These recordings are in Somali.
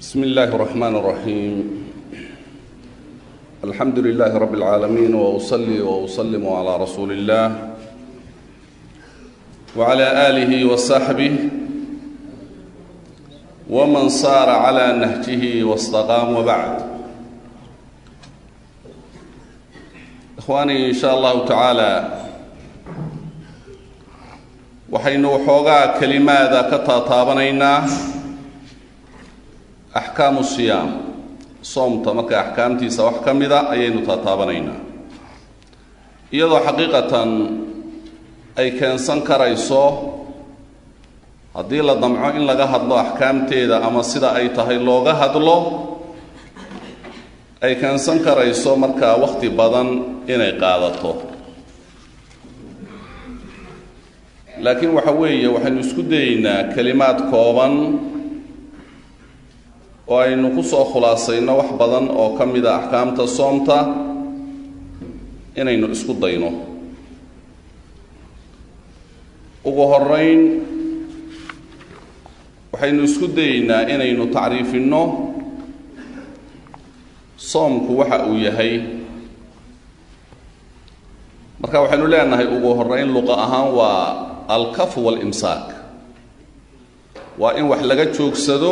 بسم الله الرحمن الرحيم الحمد لله رب العالمين واصلي واسلم على رسول الله وعلى اله وصحبه ومن صار على نهجه واستقام وبعد اخواني ان شاء الله تعالى waxaynu waxoogaa kelimaada ka taataabanaynaa axkaamu siyaam soomta marka axkaamtiisa wax ka mida ayaynu taataabanaynaa iyadoo xaqiiqatan ay keensan karayso haddii la damco in laga hadlo axkaamteeda ama sida ay tahay looga hadlo ay keensan karayso markaa wakhti badan inay qaadato laakiin waxa weeye waxaynu isku dayeynaa kelimaad kooban oo aynu ku soo khulaasayno wax badan oo ka mid a axkaamta soomta inaynu isku dayno ugu horeyn waxaynu isku dayeynaa inaynu tacriifinno soomku waxa uu yahay marka waxaynu leenahay ugu horeyn luqa ahaan waa alkafu walimsaak waa in wax laga joogsado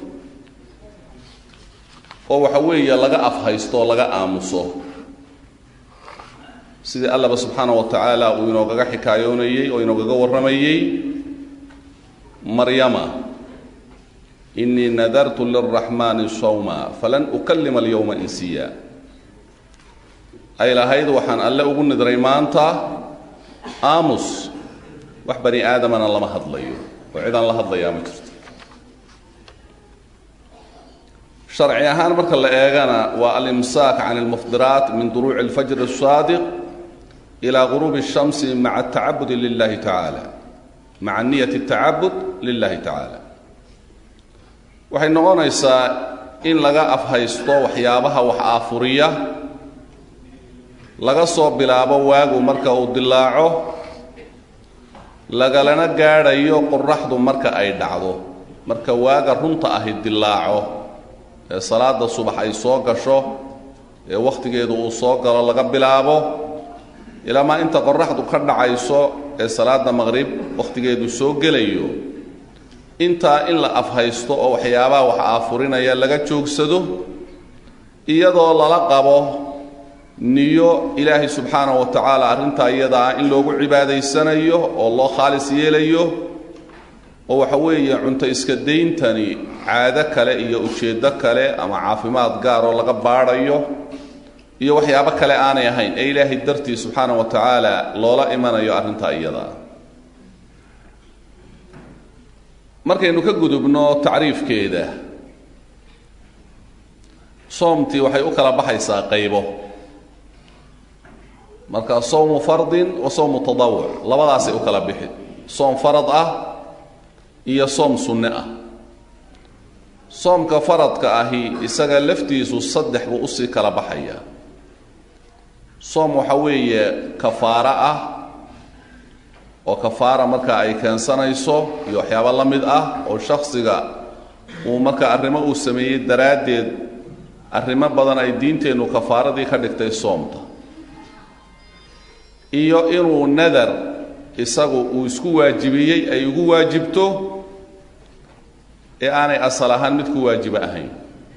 oo waxa weeye laga afhaysto oo laga aamuso sidii allaba subxaana wa tacaala uu inoogaga xikaayoonayey oo inoogaga warramayey maryama inii nadartu lilraxmaani sawma falan ukalima alyowma insiya ay lahayd waxaan alle ugu nidray maanta aamus wax bani aadamana lama hadlayo oo cidaan la hadlayaa ma jirto sharci ahaan marka la eegana waa alimsaak can almufdiraat min duruuci alfajr الsaadiq ilaa guruubi الshamsi maca atacabudi lilahi tacaala maca niyat الtacabud lilahi tacaala waxay noqonaysaa in laga afhaysto waxyaabaha wax aafuriya laga soo bilaabo waagu marka uu dilaaco lagalana gaadhayo qoraxdu marka ay dhacdo marka waaga runta ahi dilaaco ee salaada subax ay soo gasho ee wakhtigeedu uu soo galo laga bilaabo ilaamaa inta qoraxdu ka dhacayso ee salaada maqrib wakhtigeedu soo gelayo intaa in la afhaysto oo waxyaabaha wax aafurinaya laga joogsado iyadoo lala qabo niyo ilaahay subxaanahu wa tacaala arrintaa iyadaa in loogu cibaadaysanayo oo loo khaalis yeelayo oo waxa weeye cunto iska dayntani caado kale iyo ujeeddo kale ama caafimaad gaar oo laga baadhayo iyo waxyaabo kale aanay ahayn ee ilaahay dartii subxaanahu wa tacaala loola imanayo arrintaa iyadaa markaynu ka gudubno tacriifkeeda soomtii waxay u kala baxaysaa qaybo marka sowmu fardin wa sowmu tadawuc labadaasay u kala bixi soom farad ah iyo soom sunne ah soomka faradka ahi isaga laftiisu saddex buu usii kala baxaya soom waxa weeye kafaaro ah oo kafaara marka ay keensanayso iyo waxyaabo la mid ah oo shaksiga uu marka arrimo uu sameeyey daraaddeed arrimo badan ay diinteennu kafaaradii ka dhigtay soomta iyo inuu nadar isagu uu isku waajibiyey ay ugu waajibto ee aanay asal ahaan mid ku waajiba ahayn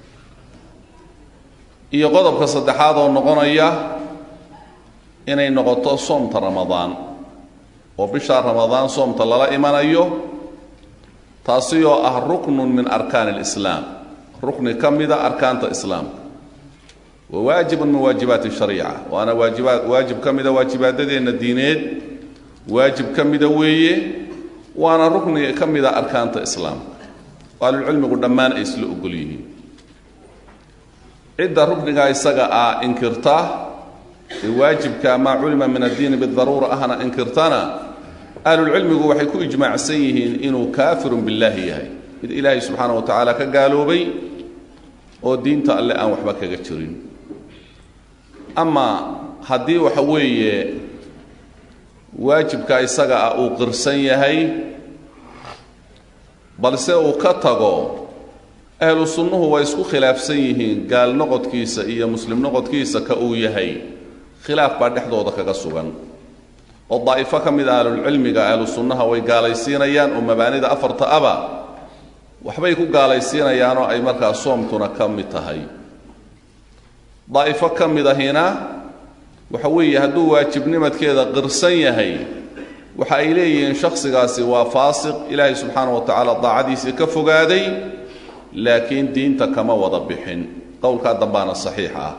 iyo qodobka saddexaad oo noqonaya inay noqoto soomta ramadaan oo bishaa ramadaan soomta lala imanayo taasi oo ah ruknun min arkaan alislaam rukni ka mida arkaanta islaamka wa waajibun min waajibaati shariica waana waajibaad waajib ka mida waajibaadadeenna diineed waajib ka mida weeye waana rukni ka mida arkaanta islaamka ahlulcilmigu dhammaan ay isla ogol yihiin cidda ruknigaa isaga ah inkirta ee waajibka maa culima min addiini bidaruura ahna inkirtana ahlulcilmigu waxay ku ijmaacsan yihiin inuu kaafirun billaahi yahay mid ilaahay subxaana wa tacaala ka gaaloobay oo diinta alle aan waxba kaga jirin ama haddii waxa weeye waajibka isaga ah uu qirsan yahay balse uu ka tago ahlu sunnuhu way isku khilaafsan yihiin gaal noqodkiisa iyo muslim noqodkiisa ka uu yahay khilaaf baa dhexdooda kaga sugan oo daa'ifo ka mid a ahlulcilmiga ahlu sunnaha way gaalaysiinayaan oo mabaanida afarta aba waxbay ku gaalaysiinayaanoo ay markaa soomtuna ka mid tahay daa'ifo ka mid ahina waxa weeye hadduu waajibnimadkeeda qirsan yahay waxa ay leeyihiin shakhsigaasi waa faasiq ilaahay subxaana wa tacaala daacadiisii ka fogaaday laakiin diinta kama wada bixin qowlkaa dambaana saxiix ah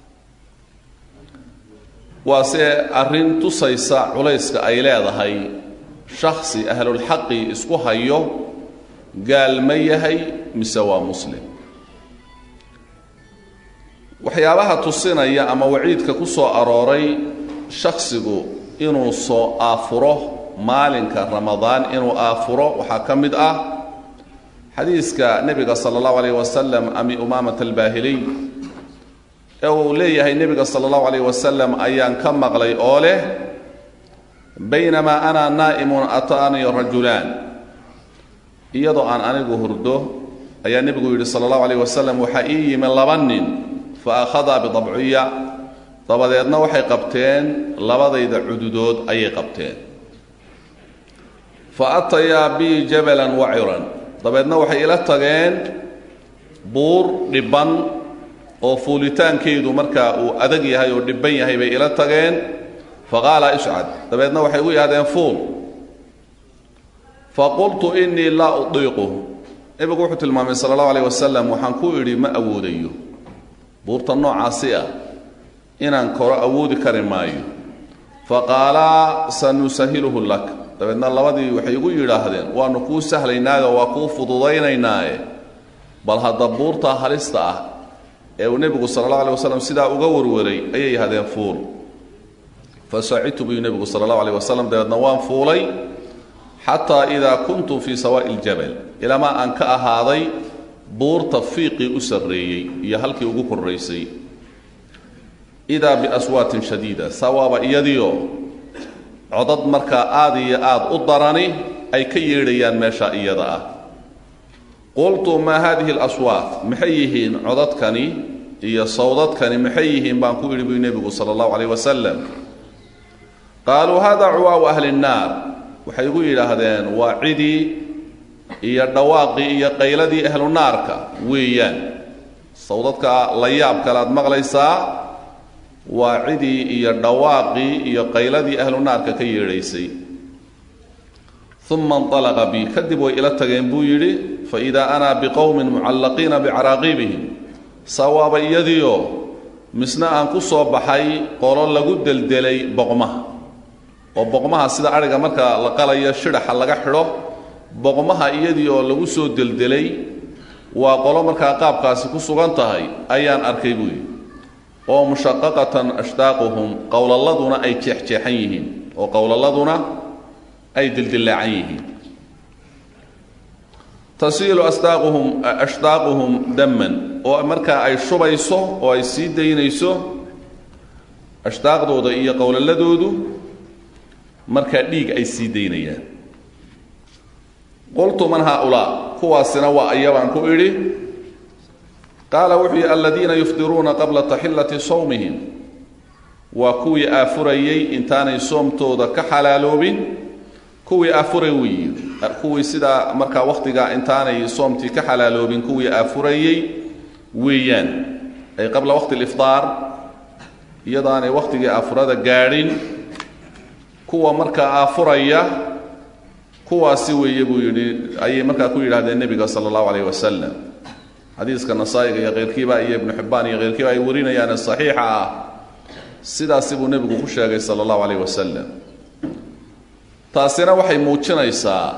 waase arrin tusaysa culayska ay leedahay shakhsi ahlulxaqi isku hayo gaal ma yahay mise waa muslim waxyaabaha tusinaya ama waciidka ku soo arooray shakhsigu inuu soo aafuro maalinka ramadaan inuu aafuro waxaa ka mid ah xadiiska nebiga sala allahu alayh wasalam ami umaamat albaahiliy ee uu leeyahay nebiga sala allahu alayh wasalam ayaan ka maqlay oo leh baynamaa ana naa'imun ataanii rajulaan iyadoo aan anigu hurdo ayaa nebigu yidhi sala allahu alayh wasalam waxaa ii yimi laba nin fa akhadaa bidabciya dabadeedna waxay qabteen labadayda cududood ayay qabteen fa atayaa bii jabalan waciran dabeedna waxay ila tageen buur dhibban oo fuulitaankeedu markaa uu adag yahay oo dhibban yahay bay ila tageen fa qaala ishcad dabeedna waxay ugu yidhahdeen fuul fa qultu innii laa udiiqu nebigu wuxuu tilmaamay sala allahu alayh wasalam waxaan ku idhi ma awoodayo buurta noocaasi ah inaan koro awoodi kari maayo fa qaalaa sanusahiluhu lak dabeedna labadii waxay igu yidhaahdeen waanu kuu sahlaynaayo waa kuu fududaynaynaaye bal hadda buurtaa halista ah ee uu nebigu sala allahu alay wasalam sidaa uga warwaray ayay yahdeen fuul fa sacidtu buu nebigu sala allahu alayh wasalam dabeedna waan fuulay xataa idaa kuntu fii sawaa'i ljabal ilamaa aan ka ahaaday buurta fiiqii u sarreeyey iyo halkii ugu korraysay idaa biaswaatin shadiida sawaaba iyadiio codad markaa aad iyo aad u darani ay ka yeedhayaan meesha iyada ah qultu maa haadihi alaswaat maxay yihiin codadkani iyo sawdadkani maxay yihiin baan ku idhi buy nebigu sala allahu calayh wasalam qaaluu hada cuwaau ahli nnaar waxay igu yidhaahdeen waa cidii iyo dhawaaqii iyo qayladii ahlu naarka weeyaan sawdadka la yaab kale aad maqlaysaa waa cidii iyo dhawaaqii iyo qayladii ahlu naarka ka yeedhaysay uma inalaqa bi kadib way ila tageen buu yidhi faidaa ana biqowmin mucallaqiina bicaraaqiibihim sawaaba iyadiio misna aan ku soo baxay qolo lagu deldelay boqmaha oo boqmaha sida adhiga marka la qalayo shidhaxa laga xidho boqmaha iyadii oo lagu soo deldelay waa qolo markaa qaabkaasi ku sugan tahay ayaan arkay buu yidhi oo mushaqaqatan ashtaaquhum qowlaladuna ay jeexjeexan yihiin oo qowlaladuna ay dildillaacan yihiin tasiilu astaaquhum ashtaaquhum daman oo markaa ay shubayso oo ay sii daynayso ashtaaqdooda iyo qowlaladoodu markaa dhiig ay sii daynayaan qultu man haaulaa kuwaasina waa ayabaan ku idhi qaala wuxuu yihi aladiina yufdiruuna qabla taxillati sawmihim waa kuwii aafurayey intaanay soomtooda ka xalaaloobin kuwii aafuray weyi kuwii sidaa markaa wakhtigaa intaanay soomtii ka xalaaloobin kuwii aafurayey weeyaan ay qabla waqti alifdaar iyadoo aanay wakhtigii aafurada gaadhin kuwa markaa aafuraya kuwaasi weeye buu yidhi ayay markaa ku yidhahdeen nebiga sala allahu calayh wasalam xadiiska nasaa'iga iyo keyrkiiba iyo ibnu xibbaan iyo keyrkiiba ay warinayaane saxiixa ah sidaasi buu nebigu ku sheegay sala allahu calayh wasalam taasina waxay muujinaysaa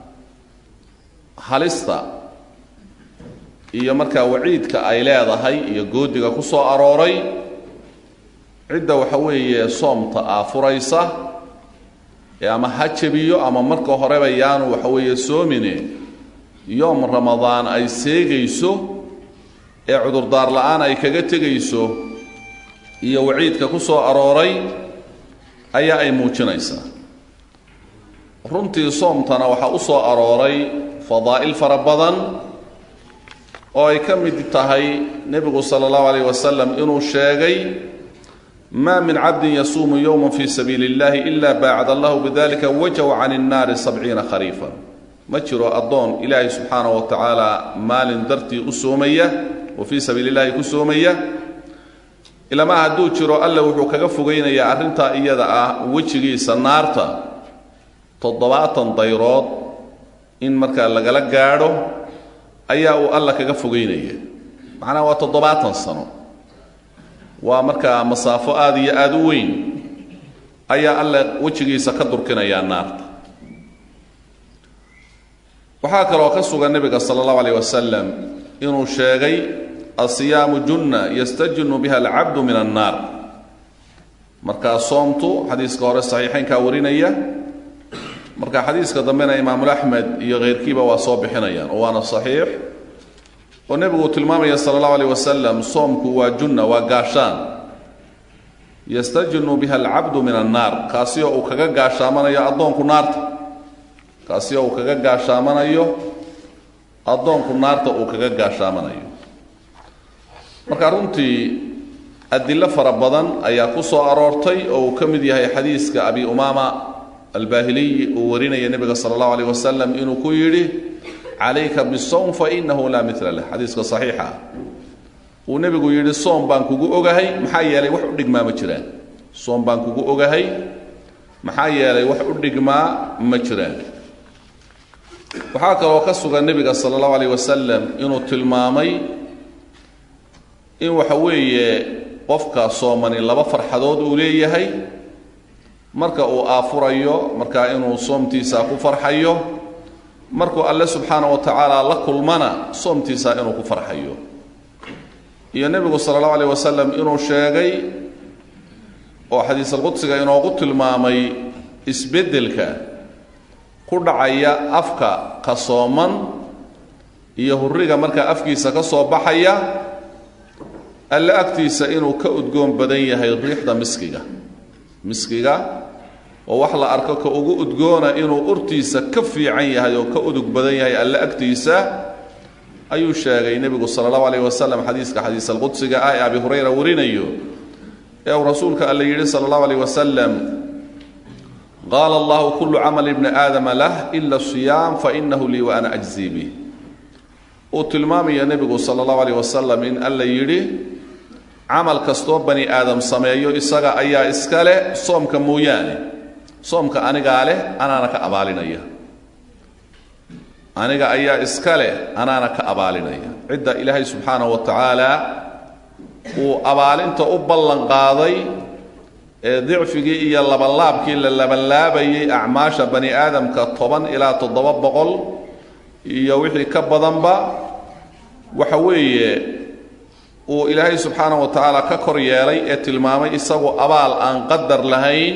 halista iyo markaa waciidka ay leedahay iyo goodiga ku soo arooray cidda waxa weeye soomta aafuraysa ee ama ha jebiyo ama marka horeba yaanu waxa weeye soomine yoom ramadaan ay seegayso ee cudurdaar la-aan ay kaga tegayso iyo waciidka ku soo arooray ayaa ay muujinaysaa runtii soomtana waxaa u soo arooray fadaa'il fara badan oo ay ka mid tahay nebigu sala allahu alayh wasalam inuu sheegay ma min cabdin yasuumu yowma fi sabiili اllahi ila baacad allahu bidalika wajhu can الnaari sabciina khariifan ma jiro addoon ilaahay subxaanaه wa tacaala maalin dartii u soomaya oo fii sabiili اllahi ku soomaya ilamaa hadduu jiro alle wuxuu kaga fogeynayaa arrintaa iyada ah wejigiisa naarta toddobaatan dayrood in markaa lagala gaadho ayaa uu alla kaga fogeynaya macnaha waa toddobaatan sano waa markaa masaafo aada iyo aada u weyn ayaa alle wejigiisa ka durkinayaa naarta waxaa kaloo ka sugan nebiga sala allahu alayh wasalam inuu sheegay asiyaamu junna yastajinu biha alcabdu min annaar markaa soomtu xadiiska hore saxiixaynkaa warinaya marka xadiiska dambena imaamul axmed iyo keyrkiiba waa soo bixinayaan oo waana saxiix oo nebigu tilmaamaya sala allahu alayh wasalam soomku waa junna waa gaashaan yastajinu biha alcabdu min annaar kaasi oo uu kaga gaashaamanayo addoonku naarta kaasi oo uu kaga gaashaamanayo addoonku naarta uu kaga gaashaamanayo marka runtii adilo fara badan ayaa ku soo aroortay oo uu ka mid yahay xadiiska abi umaama albahiliyi uu warinaya nebiga sala allahu alayh wasalam inuu ku yidhi calayka bisowm fainahu laa mila lah xadiiska saxiixa uu nebigu yidhi soom baan kugu ogahay maxaa yeelay wax u dhigmaa ma jiraan soom baan kugu ogahay maxaa yeelay wax u dhigmaa ma jiraan waxaa kaloo ka sugan nebiga sala allahu alayh wasalam inuu tilmaamay in waxa weeye qofka soomani laba farxadood uu leeyahay marka uu aafurayo markaa inuu soomtiisa ku farxayo markuu alle subxaana wa tacaala la kulmana soomtiisa inuu ku farxayo iyo nebigu sala allahu alayh wasalam inuu sheegay oo xadiisalqudsiga inoogu tilmaamay isbeddelka ku dhacaya afka ka sooman iyo hurriga markaa afkiisa ka soo baxaya alle agtiisa inuu ka udgoon badan yahay riixda miskiga miskiga oo wax la arko ka ugu udgoona inuu urtiisa ka fiican yahay oo ka udug badan yahay alle agtiisa ayuu sheegay nebigu sala allahu alayh wasalam xadiiska xadiis alqudsiga ah ee abi hurayra warinayo ee uu rasuulka alle yidhi sala allahu alayh wasalam qaala allahu kullu camali bni aadama lah ila siyaam fainahu lii wa ana ajzii bih uu tilmaamaya nebigu sala allahu alayh wasalam in alla yidhi camal kastoo bani aadam sameeyo isaga ayaa iska leh soomka mooyaane soomka anigaa leh anaana ka abaalinaya aniga ayaa iska leh anaana ka abaalinaya cidda ilaahay subxaanahu wa tacaala uu abaalinta u ballan qaaday ee dicfigii iyo labanlaabkii la labanlaabayay acmaasha bani aadamka toban ilaa toddoba boqol iyo wixii ka badanba waxa weeye uu ilaahay subxaanahu wa tacaala ka kor yeelay ee tilmaamay isagu abaal aan qadar lahayn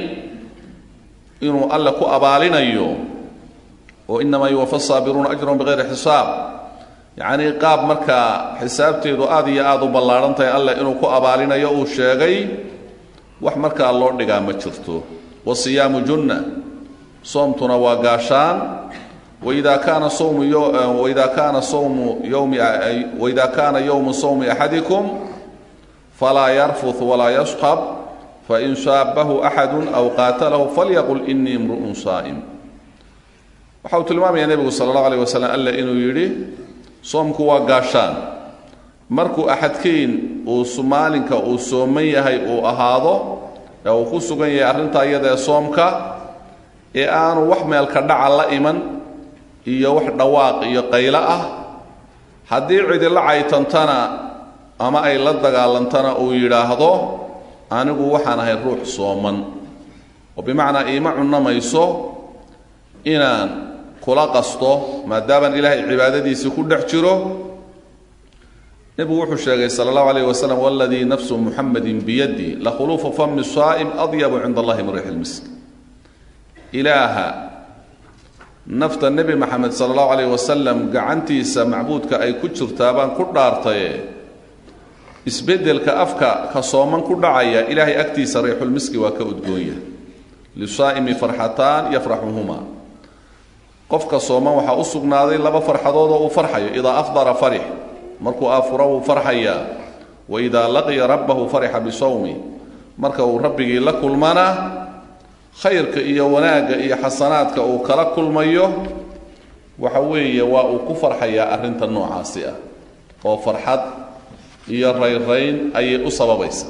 inuu alle ku abaalinayo oo inamaa yuwafa saabiruuna ajrahum bikayri xisaab yacnii qaab markaa xisaabteedu aad iyo aada u ballaadhan tahay alleh inuu ku abaalinayo uu sheegay wax markaa loo dhigaa ma jirto wasiyaamu junna soomtuna waa gaashaan waida kaana sowmu waida kaana sowmu yowmi waida kaana yowmu sowmi axadikum falaa yarfut walaa yaskhab fain shaabahu axadu aw qaatalahu falyaqul inii imru'un saa'im waxa uu tilmaamaya nebigu sala allahu alayh wasalam alle inuu yidhi soomku waa gaashaan markuu axadkiin uu maalinka uu sooman yahay uu ahaado ee uu ku sugan yahay arrintaa iyadaee soomka ee aanu wax meelka dhaca la iman iyo wax dhawaaq iyo qaylo ah haddii cidila caytantana ama ay la dagaalantana uu yidhaahdo anigu waxaan ahay ruux sooman oo bimacnaa iima cunamayso inaan kula qasto maadaamaan ilaahay cibaadadiisii ku dhex jiro nebigu wuxuu sheegay sala allahu alayh wasalam waladii nafsu muxamadin biyadi lakhuluufu fami saa'im adyabu cinda allahi min riix lmisk ilaaha nafta nebi maxamed sala allahu alayh wasalam gacantiisa macbuudka ay ku jirtaa baan ku dhaartaye isbeddelka afka ka sooman ku dhacaya ilaahay agtiisa riixulmiski waa ka udgoonya lisaa'imi farxataan yafraxuhuma qofka sooman waxaa u sugnaaday laba farxadood oo uu farxayo idaa afdara farix markuu aafuro wuu farxayaa waidaa laqiya rabbahu farixa bisawmi marka uu rabbigii la kulmana khayrka iyo wanaagga iyo xasanaadka uu kala kulmayo waxa weeye waa uu ku farxayaa arrinta noocaasi ah oo farxad iyo rayrayn ayay u sababaysa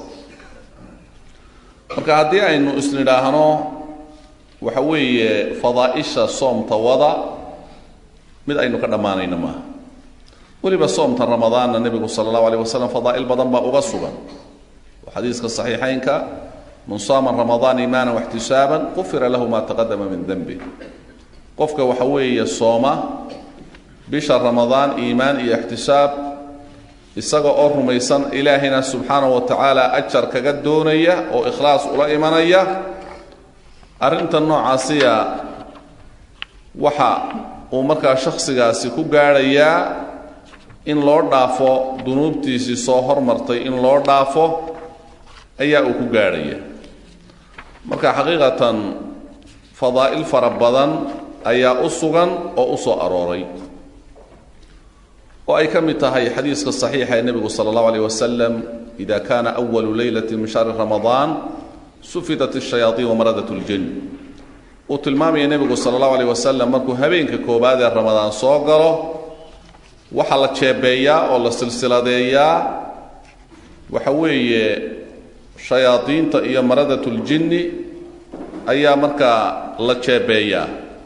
marka haddii aynu isnidhaahno waxa weeye fadaa'isha soomta wada mid aynu ka dhammaanayna maaha weliba soomta ramadaanna nebigu sala allahu alayh wasalam fadaa'il badan baa uga sugan oo xadiiska saxiixaynka man saama ramadaan iimaanan waxtisaaban qufira lahu maa taqadama min denbi qofka waxa weeye sooma bisha ramadaan iimaan iyo ixtisaab isaga oo rumaysan ilaahayna subxaanahu wa tacaala ajar kaga doonaya oo ikhlaas ula imanaya arrinta noocaasiya waxa uu markaa shakhsigaasi ku gaadhayaa in loo dhaafo dunuubtiisii soo hormartay in loo dhaafo ayaa uu ku gaadhaya marka xaqiiqatan fadaa'il fara badan ayaa u sugan oo u soo arooray oo ay ka mid tahay xadiiska saxiixa ee nebigu sala allahu alayh wasalam ida kana awalu leylati min shahri ramadaan sufidat ashayaatiin wamaradat ljin uu tilmaamaya nebigu sala allahu alayh wasalam markuu habeenka koowaad ee ramadaan soo galo waxaa la jeebeeyaa oo la silsiladeeyaa waxa weeye shayaadiinta iyo maradat ljinni ayaa markaa la jeebeeyaa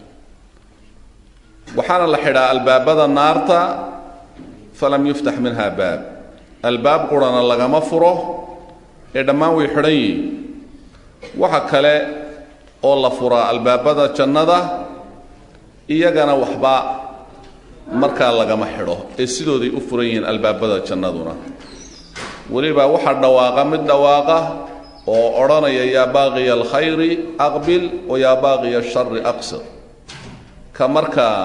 waxaana la xidhaa albaabada naarta falam yuftax minha baab albaab qurana lagama furo ee dhammaan way xidhan yihiin waxa kale oo la furaa albaabada jannada iyagana waxba markaa lagama xidho ee sidooday u furan yihiin albaabada jannaduna weliba waxaa dhawaaqa mid dhawaaqa oo odhanaya yaa baaqiya alkhayri aqbil wa yaa baaqiya ashari aqsir ka markaa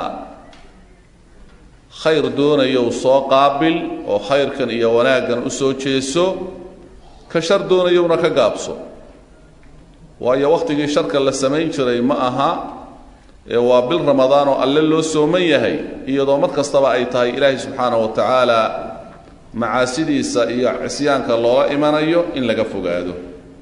khayr doonayow soo qaabil oo khayrkan iyo wanaaggan u soo jeeso ka shar doonayowna ka gaabso waayo wakhtigii sharka la samayn jiray ma aha ee waa bil ramadaan oo alle loo sooman yahay iyadoo mar kastaba ay tahay ilaahay subxaanahu wa tacaala macaasidiisa iyo cisyaanka loola imanayo in laga fogaado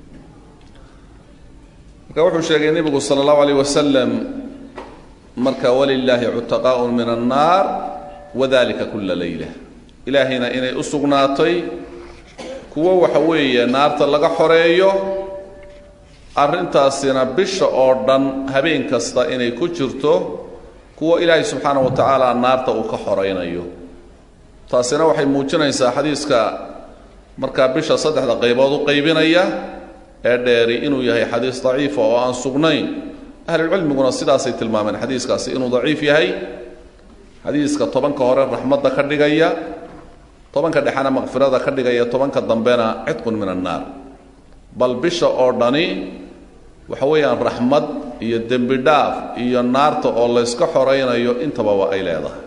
marka wuxuu sheegay nebigu sala allahu alayh wasalam marka walilaahi cutaqaaun min annaar wadalika kula leyla ilaahayna inay u sugnaatay kuwo waxa weeye naarta laga xoreeyo arrintaasina bisha oo dhan habeen kasta inay ku jirto kuwo ilaahay subxaana wa tacaala naarta uu ka xoraynayo taasina waxay muujinaysaa xadiiska markaa bisha saddexda qaybood u qaybinaya ee dheeri inuu yahay xadiis daciifa oo aan sugnayn ahlulcilmiguna sidaasay tilmaameen xadiiskaasi inuu daciif yahay xadiiska tobanka hore raxmadda ka dhigaya tobanka dhexena makfirada ka dhigaya tobanka dambena cidqun min annaar bal bisha oo dhani waxa weeyaan raxmad iyo dembi dhaaf iyo naarta oo layska xoraynayo intaba waa ay leedahay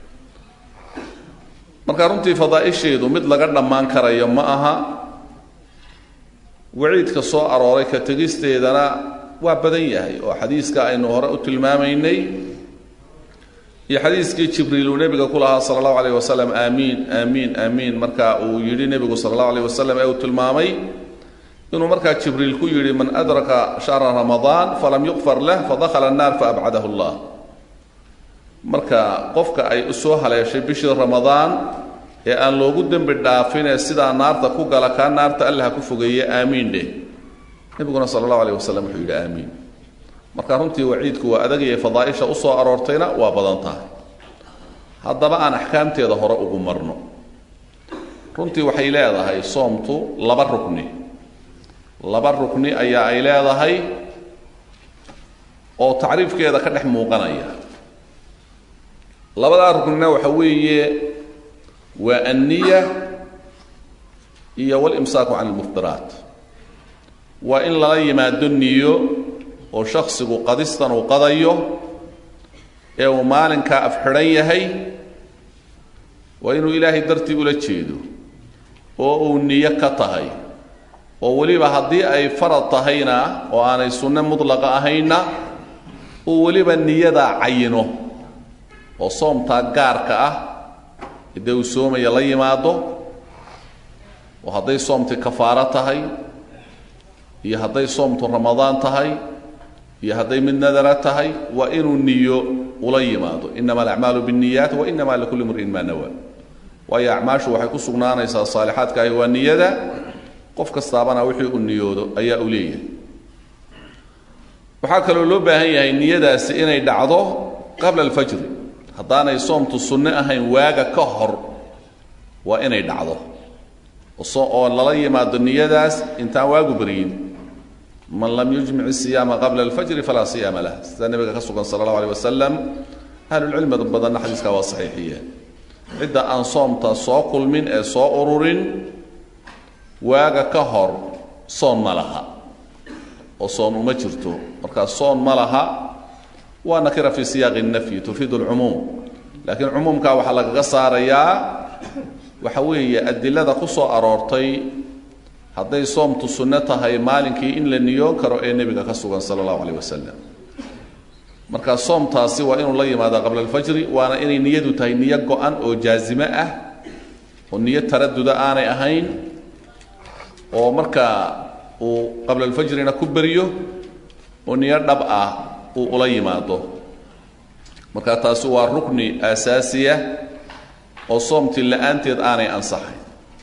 marka runtii fadaa'isheedu mid laga dhammaan karayo ma aha waciidka soo arooray ka tegisteedana waa badan yahay oo xadiiska aynu hore u tilmaamaynay iyo xadiiskii jibriil uu nebiga ku lahaa sala allahu alayh wasalam aamiin aamiin aamiin marka uu yidhi nebigu sala allahu alayh wasalam ee uu tilmaamay inuu markaa jibriil ku yidhi man adraka shahra ramadaan falam yuqfar lah fadakhala annaar faabcadahu llah marka qofka ay usoo haleeshay bishii ramadaan ee aan loogu dembi dhaafinee sidaa naarta ku gala kaa naarta allah ku fogeeye aamiin dheh nebiguna sala allahu alayh wasalam wuxuu yidhi aamiin marka runtii waciidku waa adagaya fadaaisha usoo aroortayna waa badan tahay haddaba aan axkaamteeda hore ugu marno runtii waxay leedahay soomtu laba rukni laba rukni ayaa ay leedahay oo tacriifkeeda ka dhex muuqanaya labadaa ruknina waxa weeye waa anniya iyo walimsaaku can ilmuftiraat waa in lala yimaado niyo oo shaksigu qadistan uu qadayo ee uu maalinkaa afxidhan yahay waa inuu ilaahay dartii ula jeedo oo uu niyo ka tahay oo weliba haddii ay farad tahayna oo aanay sunne mudlaqa ahayna uu weliba niyadaa cayino oo soomtaa gaarka ah dee uu soomaya la yimaado oo hadday soomti kafaaro tahay iyo hadday soomtu ramadaan tahay iyo hadday mid nadara tahay waa inuu niyo ula yimaado inama alacmaalu biاniyaat wa inama likulli mri'in maa nawa waayo acmaashu waxay ku sugnaanaysaa saalixaadka ahi waa niyada qof kastaabana wixii uu niyoodo ayaa u leeyahay waxaa kaloo loo baahan yahay niyadaasi inay dhacdo qabla alfajri haddaanay soomtu sunno ahayn waaga ka hor waa inay dhacdo oo lala yimaado niyadaas intaan waagu beryin man lam yujmic الsiyaama qabla اlfajri falaa siyaama lah sida nebiga ka sugan sala اllahu alيه wasalam ahlulcilmi badanna xadiiska waa saxiixiyeen cidda aan soomta soo kulmin ee soo ururin waaga ka hor soon ma laha oo soon uma jirto markaa soon ma laha waa nakira fi siyaaqi الnafyi tufiid اlcumuum laakiin cumuumkaa waxaa lagaga saarayaa waxa weeye adilada ku soo aroortay hadday soomtu sunno tahay maalinkii in la niyoon karo ee nebiga ka sugan sala allahu caleyh wasalam marka soomtaasi waa inuu la yimaada qabla alfajri waana inay niyadu tahay niyo go-an oo jaazime ah oo niyo taraduda aanay ahayn oo markaa uu qabla alfajrina ku beriyo oo niyo dhab ah uu ula yimaado marka taasi waa rukni aasaasiya oo soomtii la-aanteed aanay ansaxayn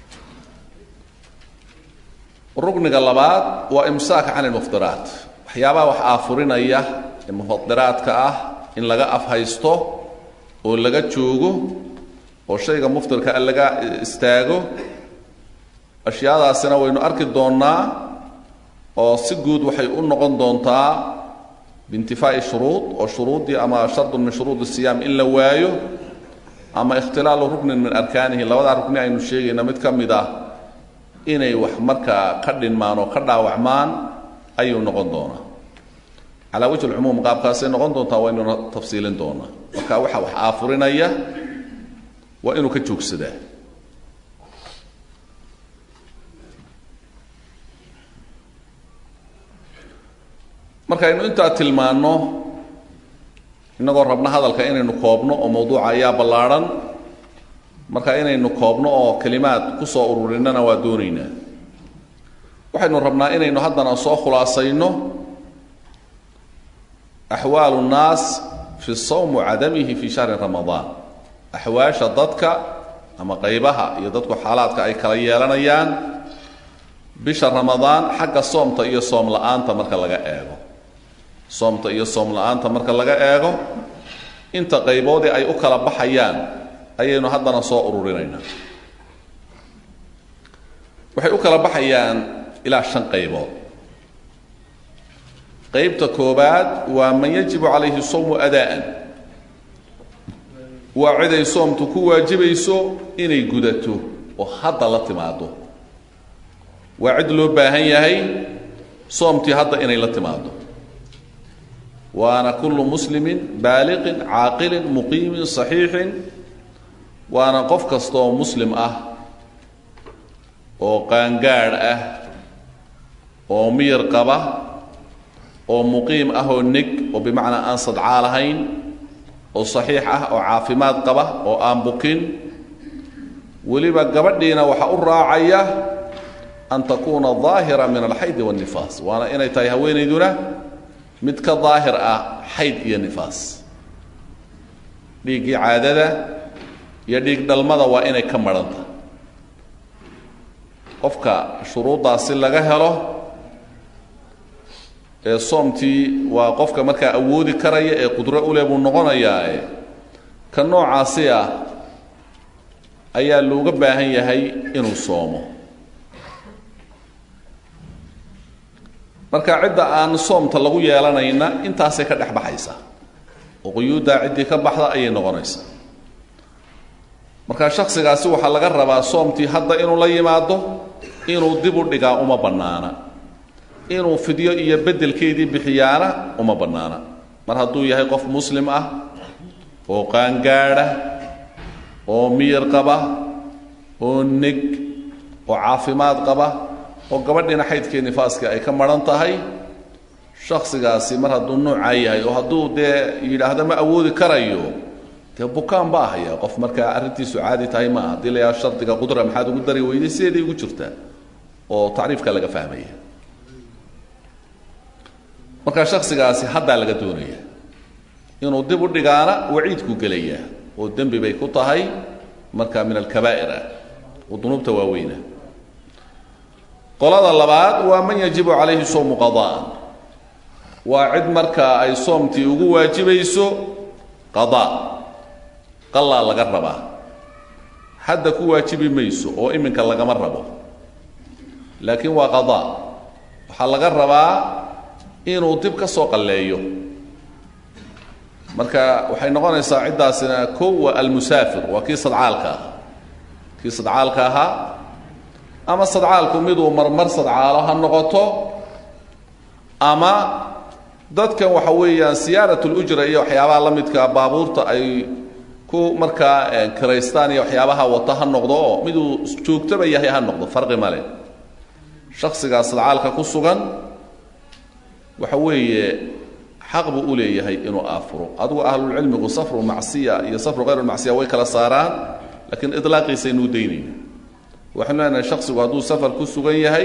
rukniga labaad waa imsaaka can ilmuftiraat waxyaabaha wax aafurinaya ee mufadiraadka ah in laga afhaysto oo laga joogo oo shayga muftirka a laga istaago ashyaadaasina waynu arki doonnaa oo si guud waxay u noqon doontaa biintifaa'i shuruud oo shuruuddii ama shardun min shuruud siyaam in la waayo ama ikhtilaalu ruknin min arkaanihi labadaa rukni aynu sheegayna mid ka mid ah inay wax markaa ka dhinmaan oo ka dhaawacmaan ayuu noqon doonaa calaa wajhi lcumuum qaabkaasay noqon doontaa waynuna tafsiilin doonaa marka waxa wax aafurinaya waa inuu ka joogsadaa markaynu intaa tilmaanno innagoo rabna hadalka inaynu koobno oo mawduuca ayaa ballaadhan marka inaynu koobno oo kelimaad ku soo ururinana waa doonaynaa waxaynu rabnaa inaynu haddana soo khulaasayno axwaalu nnaas fi sawm cadamihi fi shahri ramadaan axwaasha dadka ama qaybaha iyo dadku xaalaadka ay kala yeelanayaan bisha ramadaan xagga soomta iyo soom la-aanta marka laga eego soomta iyo soom la-aanta marka laga eego inta qayboodii ay u kala baxayaan ayaynu haddana soo ururinaynaa waxay u kala baxayaan ilaa shan qaybood qaybta koobaad waa man yajibu calayhi sawmu adaa'an waa cid ay soomtu ku waajibayso inay gudato oo hadda la timaado waa cid loo baahan yahay soomtii hadda inay la timaado waana kullu muslimin baaliqin caaqilin muqiimin saxiixin waana qof kasta oo muslim ah oo qaangaadh ah oo miyir qaba oo muqiim ah oo neg oo bimacnaa aan sadcaa lahayn oo saxiix ah oo caafimaad qaba oo aan bukin weliba gabadhiina waxaa u raacaya an takuuna daahira min alxaydi waannifaas waana inay tahay haweenayduna mid ka daahir ah xayd iyo nifaas dhiiggii caadada iyo dhiig dhalmada waa inay ka marhanta qofka shuruuddaasi laga helo ee soomtii waa qofka markaa awoodi karaya ee qudro uleh buu noqonayaae ka noocaasi ah ayaa looga baahan yahay inuu soomo marka cidda aan soomta lagu yeelanayna intaasay ka dhex baxaysaa oo quyuuddaa ciddii ka baxda ayay noqonaysaa marka shaksigaasi waxaa laga rabaa soomtii hadda inuu la yimaado inuu dib u dhigaa uma bannaana inuu fidyo iyo beddelkeedii bixiyaana uma bannaana mar hadduu yahay qof muslim ah oo qaangaadha oo miyir qaba oo neg oo caafimaad qaba oo gabadhiina xaydkii nifaaskii ay ka maran tahay shaksigaasi mar hadduu noocaa yahay oo hadduu dee yidhaahdo ma awoodi karayo dee bukaan baa haya qof markaa arrintiisu caadi tahay maaha haddii la yaha shardiga qudra maxaad ugu dari weyday sideeday ugu jirtaa oo tacriifka laga fahmaya marka shaksigaasi haddaa laga doonaya inuu dib u dhigaana waciidku gelayaa oo dembi bay ku tahay marka min alkabaa'ir ah oo dunuubta waaweyna qolada labaad waa man yajibu calayhi sowmu qada'an waa cid markaa ay soomtii ugu waajibayso qadaa qalaa laga rabaa hadda ku waajibi mayso oo iminka lagama rabo laakiin waa qadaa waxaa laga rabaa inuu dib ka soo qalleeyo marka waxay noqonaysaa ciddaasina kow waa almusaafir waa kii sadcaalka ahaa kii sadcaalka ahaa ama sadcaalku miduu marmar sadcaalo ha noqoto ama dadkan waxa weeyaan siyaarat lujra iyo waxyaabaha la midka baabuurta ay ku markaa kiraystaan iyo waxyaabaha wata ha noqdo oo miduu joogtaba yahay ha noqdo farqi male shaksigaa sadcaalka ku sugan waxa weeye xaq buu u leeyahay inuu aafuro adigu ahlulcilmigu safru macsiya iyo safru hayr macsiya way kala saaraan laakiin ilaaqiisaynuu daynayna waxaanu leenahay shaksigu hadduu safar ku sugan yahay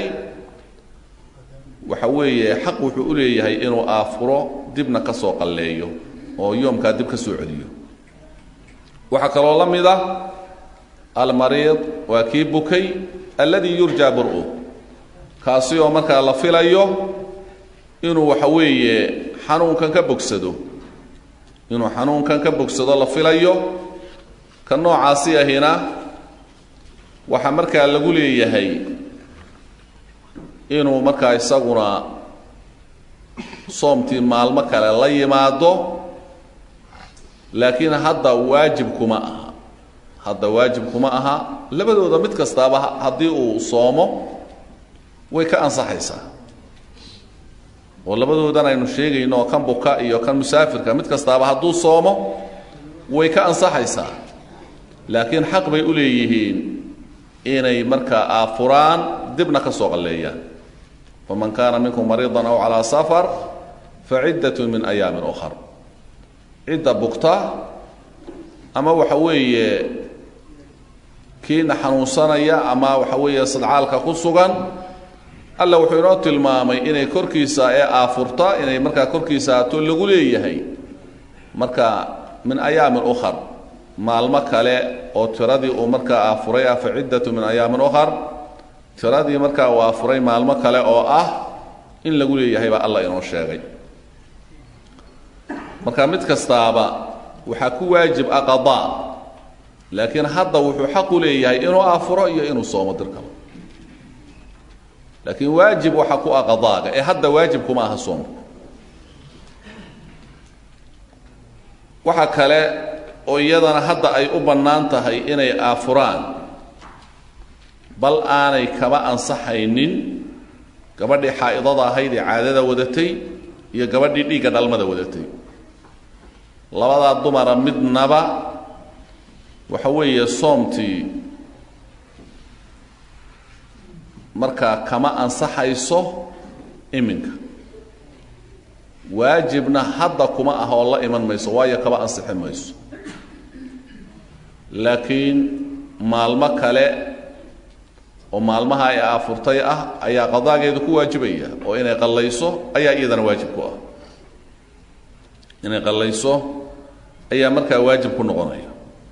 waxa weeye xaq wuxuu u leeyahay inuu aafuro dibna ka soo qalleeyo oo yoomkaa dib ka soo celiyo waxaa kaloo la mid ah almariid waa kii bukay alladii yurjaa bur-u kaasi oo markaa la filayo inuu waxa weeye xanuunkan ka bogsado inuu xanuunkan ka bogsado la filayo ka noocaasi ahina waxaa markaa lagu leeyahay inuu markaa isaguna soomtii maalmo kale la yimaado laakiin hadda waajib kuma aha hadda waajib kuma aha labadooda mid kastaaba haddii uu soomo way ka ansaxaysaa oo labadoodan aynu sheegayno oo kan buka iyo kan musaafirka mid kastaaba hadduu soomo way ka ansaxaysaa laakiin xaq bay u leeyihiin inay markaa aafuraan dibna ka soo qalleeyaan faman kaana minkum mariidan aw calaa safar faciddatun min ayaamin ukhar cidda bugta ama waxa weeye kiina xanuunsanaya ama waxa weeye sadcaalka ku sugan alla wuxuu inoo tilmaamay inay korkiisa ee aafurta inay markaa korkiisa ato lagu leeyahay marka min ayaamin ukhar maalmo kale oo tiradii uu markaa aafuray ah fa ciddatu min ayaamin ukhar tiradii markaa uu aafuray maalmo kale oo ah in lagu leeyahay baa alla inoo sheegay marka mid kastaaba waxaa ku waajib ah qadaa laakiin hadda wuxuu xaq u leeyahay inuu aafuro iyo inuu soomo dirkaba laakiin waajib waxa ku ah qadaaga ee hadda waajib kuma aha soomku waxa kale oo iyadana hadda ay u bannaan tahay inay aafuraan bal aanay kaba ansaxaynin gabadhii xaa'idada ahayd ee caadada wadatay iyo gabadhii dhiigga dhalmada wadatay labadaa dumara midnaba waxa weeye soomtii markaa kama ansaxayso iminka waajibna hadda kuma ah oo la iman mayso waayo kaba ansixi mayso laakiin maalmo kale oo maalmaha ay aafurtay ah ayaa qadaageedu ku waajibaya oo inay qallayso ayaa iyadana waajib ku ah inay qallayso ayaa markaa waajib ku noqonaya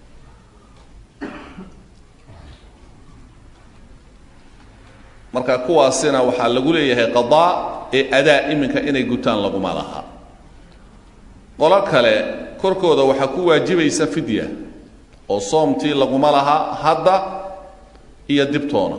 marka kuwaasina waxaa lagu leeyahay qadaa ee adaa iminka inay gutaan laguma laha qolo kale korkooda waxaa ku waajibaysa fidya oo soomtii laguma laha hadda iyo dibtoona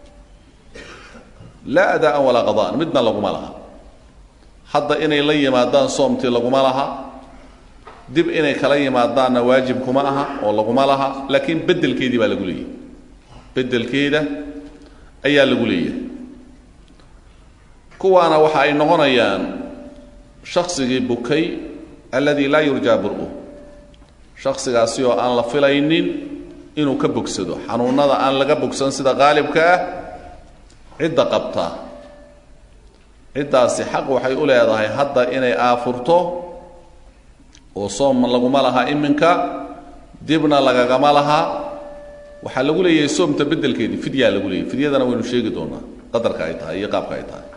laa adaa'an walaa qada'an midna laguma laha hadda inay la yimaadaan soomtii laguma laha dib inay kala yimaadaanna waajib kuma aha oo laguma laha laakiin beddelkeedii baa lagu leeyahay beddelkeeda ayaa lagu leeyahay kuwaana waxa ay noqonayaan shaksigii bukay alladii laa yurjaa bur-u shaksigaasi oo aan la filaynin inuu ka bogsado xanuunada aan laga bogsan sida qaalibka ah cidda qabta ciddaasi xaq waxay u leedahay hadda inay aafurto oo soom laguma laha iminka dibna lagagama laha waxaa lagu leeyahay soomta beddelkeedii fidyaa lagu leeyahy fidyadana waynu sheegi doonaa qadarka ay tahay iyo qaabka ay tahay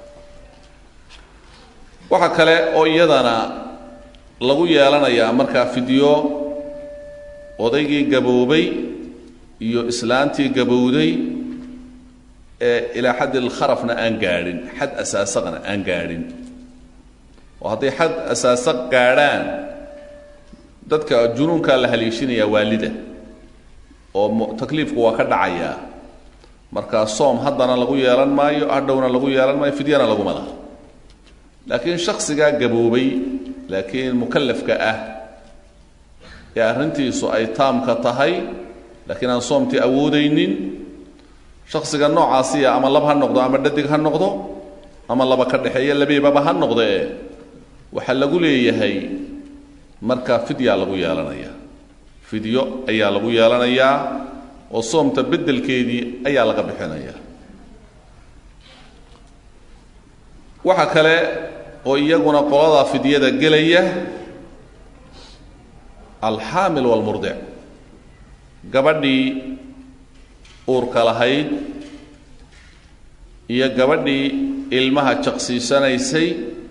waxa kale oo iyadana lagu yeelanayaa markaa fidyo odaygii gaboobay iyo islaantii gabowday ee ilaa xadd ilkharafna aan gaadhin xad asaasaqna aan gaadhin oo hadday xad asaasaq gaadhaan dadka junuunkaa la haleeshinayaa waalida oo takliifku waa ka dhacayaa markaa soom haddana lagu yeelan maayo hadhowna lagu yeelan maayo fidyana laguma laha laakiin shaksigaa gaboobay laakiin mukallafka ah ee arrintiisu ay taamka tahay laakiin aan soomtii awoodaynin shaksiga noocaasiya ama lab ha noqdo ama dhadig ha noqdo ama laba ka dhexeeya labeebaba ha noqdee waxaa lagu leeyahay markaa fidyaa lagu yeelanaya fidyo ayaa lagu yeelanayaa oo soomta beddelkeedii ayaa laga bixinaya waxa kale oo iyaguna qolada fidyada gelaya alxaamil walmurdic gabadhii uurka lahayd iyo gabadhii ilmaha jaqsiisanaysay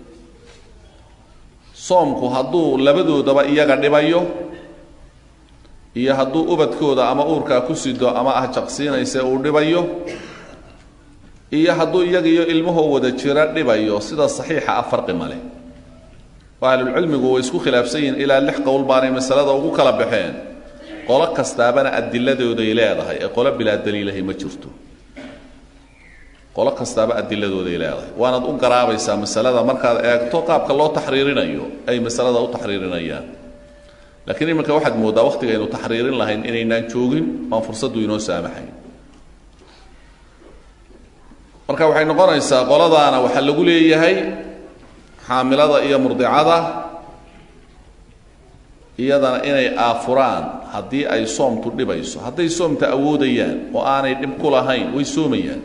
soomku hadduu labadoodaba iyaga dhibayo iyo hadduu ubadkooda ama uurkaa ku sido ama ah jaqsiinaysa uu dhibayo iyo hadduu iyaga iyo ilmahoo wada jira dhibayo sida saxiixa ah farqi male oo ahlulcilmigu way isku khilaafsan yihiin ilaa lix qowl baanay masalada ugu kala baxeen qolo kastaabana adiladooday leedahay ee qolo bilaa daliilahay ma jirto qolo kastaaba adiladooday leedahay waanaad u garaabaysaa masalada markaad eegto qaabka loo taxriirinayo ay masalada u taxriirinayaan laakiin iminka waxaad mooddaa wakhtiga aynu taxriirin lahayn inaynaan joogin oan fursaddu inoo saamaxayn marka waxay noqonaysaa qoladaana waxaa lagu leeyahay xaamilada iyo murdicada iyadana inay aafuraan haddii ay soomtu dhibayso hadday soomta awoodayaan oo aanay dhib ku lahayn way soomayaan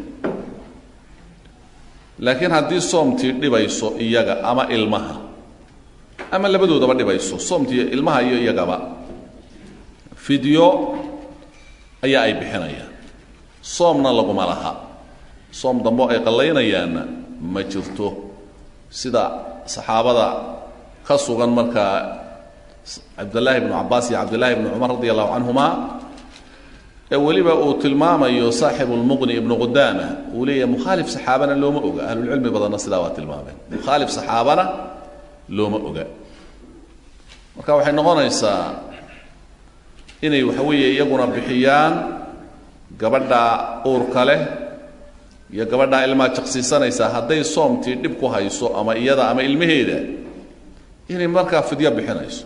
laakiin haddii soomtii dhibayso iyaga ama ilmaha ama labadoodaba dhibayso soomtii ilmaha iyo iyagaba fidyo ayaa ay bixinayaan soomna laguma laha soom dambo ay qallaynayaanna ma jirto sida saxaabada ka sugan markaa cabdillaahi bnu cabbaas iyo cabdillaahi bnu cumar radi allahu canhuma ee weliba uu tilmaamayo saaxibu lmuqni ibnu qudaama uu leeyahay mukhaalif saxaabana looma oga ahlulcilmi badanna sidaa waa tilmaameen mukhaalif saxaabana looma oga marka waxay noqonaysaa inay waxa weeye iyaguna bixiyaan gabadha uurka leh iyo gabadhaa ilmaa jaqsiisanaysaa hadday soomtii dhib ku hayso ama iyada ama ilmaheeda inay markaa fidyo bixinayso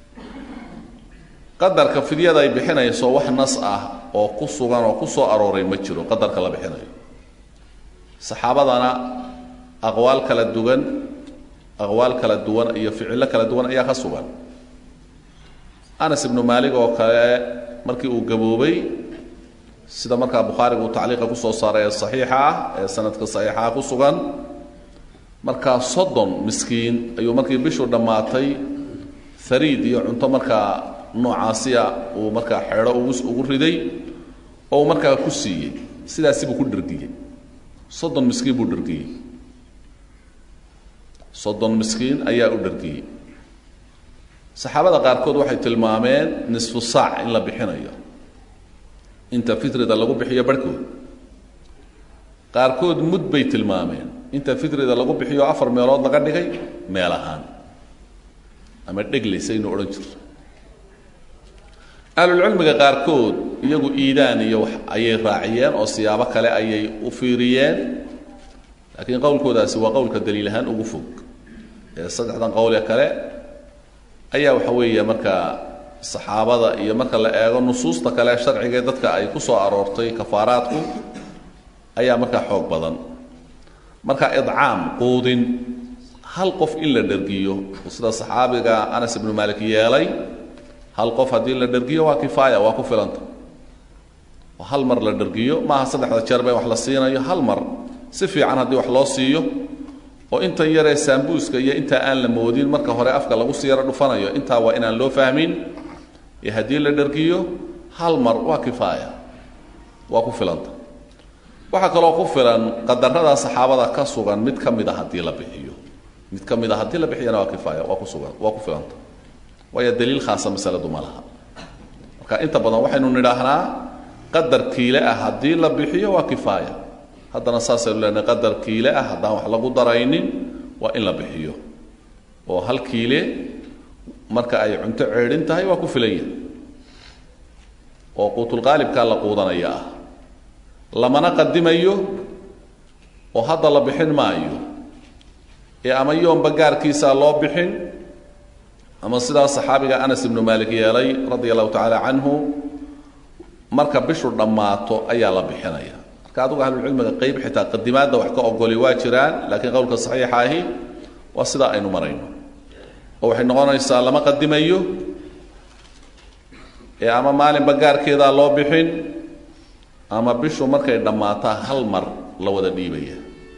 qadarka fidyada ay bixinayso wax nas ah oo ku sugan oo ku soo arooray ma jiro qadarka la bixinayo saxaabadana aqwaal kala duwan aqwaal kala duwan iyo ficillo kala duwan ayaa ka sugan anas ibnu maalig oo kale markii uu gaboobay sida markaa bukhaariga uu tacliiqa kusoo saaray ee saxiixa ah ee sanadka saxiixaha ku sugan markaa soddon miskiin ayuu markii bishu dhammaatay hariid iyo cunto markaa noocaasiya uu markaa xeedho ugu ugu riday oo uu markaa ku siiyey sidaasi buu ku dhergiyey soddon miskiin buu dhergiyey soddon miskiin ayaa u dhergiyey saxaabada qaarkood waxay tilmaameen nisfu saac in la bixinayo inta fitrida lagu bixiyo barhkood qaarkood mud bay tilmaameen inta fitrida lagu bixiyo afar meelood laga dhigay meel ahaan ama dheglaysaynu odhan jirto ahlulcilmiga qaarkood iyagu iidaan iyo wax ayay raaciyeen oo siyaabo kale ayay u fiiriyeen laakiin qowlkoodaasi waa qowlka daliil ahaan ugu fog ee saddexdan qowl ee kale ayaa waxa weeye markaa saxaabada iyo marka la eego nusuusta kale sharciga ee dadka ay ku soo aroortay kafaaraadku ayaa markaa xoog badan marka idcaam quudin hal qof in la dhergiyo sida saxaabiga anas ibnu malik yeelay hal qof haddii la dhergiyo waa kifaaya waa ku filanta oo hal mar la dhergiyo maaha saddexda jeer ba wax la siinayo hal mar si fiican haddii wax loo siiyo oo intan yaree saambuuska iyo intaa aan la moodin marka hore afka lagu sii yaro dhufanayo intaa waa inaan loo fahmin ee haddii la dhergiyo hal mar waa kifaaya waa ku filanta waxaa kaloo ku filan qadarada saxaabada ka sugan mid ka mid a haddii la bixiyo mid ka mid a haddii la bixiyana waa kifaaya waa ku sugan waa ku filanta waayo daliil khaasa masaladu ma laha marka inta badan waxaynu nidhaahnaa qadar kiile ah haddii la bixiyo waa kifaaya haddana saasaynu leenahay qadar kiile ah haddaan wax lagu daraynin waa in la bixiyo oo hal kiile marka ay cunto ceedhin tahay waa ku filanya oo quutulqaalibkaa la quudanaya ah lamana qadimayo oo hadda la bixin maayo ee ama yoomba gaarkiisaa loo bixin ama sidaa saxaabiga anas ibnu maalik yeelay radia allahu tacaala canhu marka bishu dhammaato ayaa la bixinaya marka adugu ahlulcilmiga qeyb xitaa qadimaadda wax ka ogoli waa jiraan laakiin qowlka saxiixa ahi waa sidaa aynu marayno oo waxay noqonaysaa lama qadimayo ee ama maalinba gaarkeedaa loo bixin ama bishu markay dhammaataa hal mar la wada dhiibaya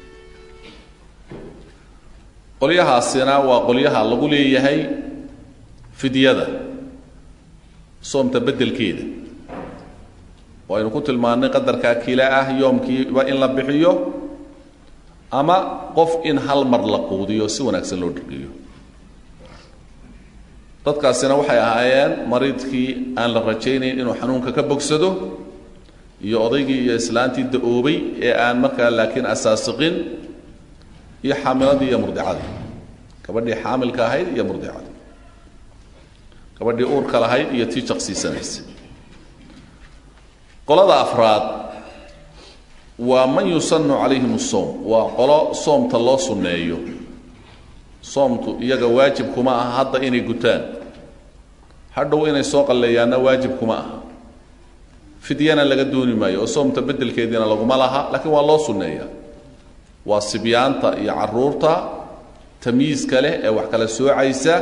qolyahaasina waa qolyaha lagu leeyahay fidyada soomta beddelkeeda oo aynu ku tilmaannay qadarkaa kila ah yoomkiiba in la bixiyo ama qof in hal mar la quudiyo si wanaagsan loo dhergiyo dadkaasina waxay ahaayeen mariidkii aan la rajaynayn inuu xanuunka ka bogsado iyo odaygii iyo islaantii da-oobay ee aan markaa laakiin asaasiqin iyo xaamiladii iyo murdicadii gabadhii xaamilka ahayd iyo murdicadii gabadhii uurka lahayd iyo tii jaqsiisanaysa qolada afraad waa man yusanu calayhim asoom waa qolo soomta loo sunneeyo soomtu iyaga waajib kuma aha hadda inay gutaan hadhow inay soo qalleeyaanna waajib kuma aha fidyana laga dooni maayo oo soomta beddelkeediina laguma laha laakiin waa loo sunneeyaa waa sibyaanta iyo caruurta tamyiiska leh ee wax kala soocaysa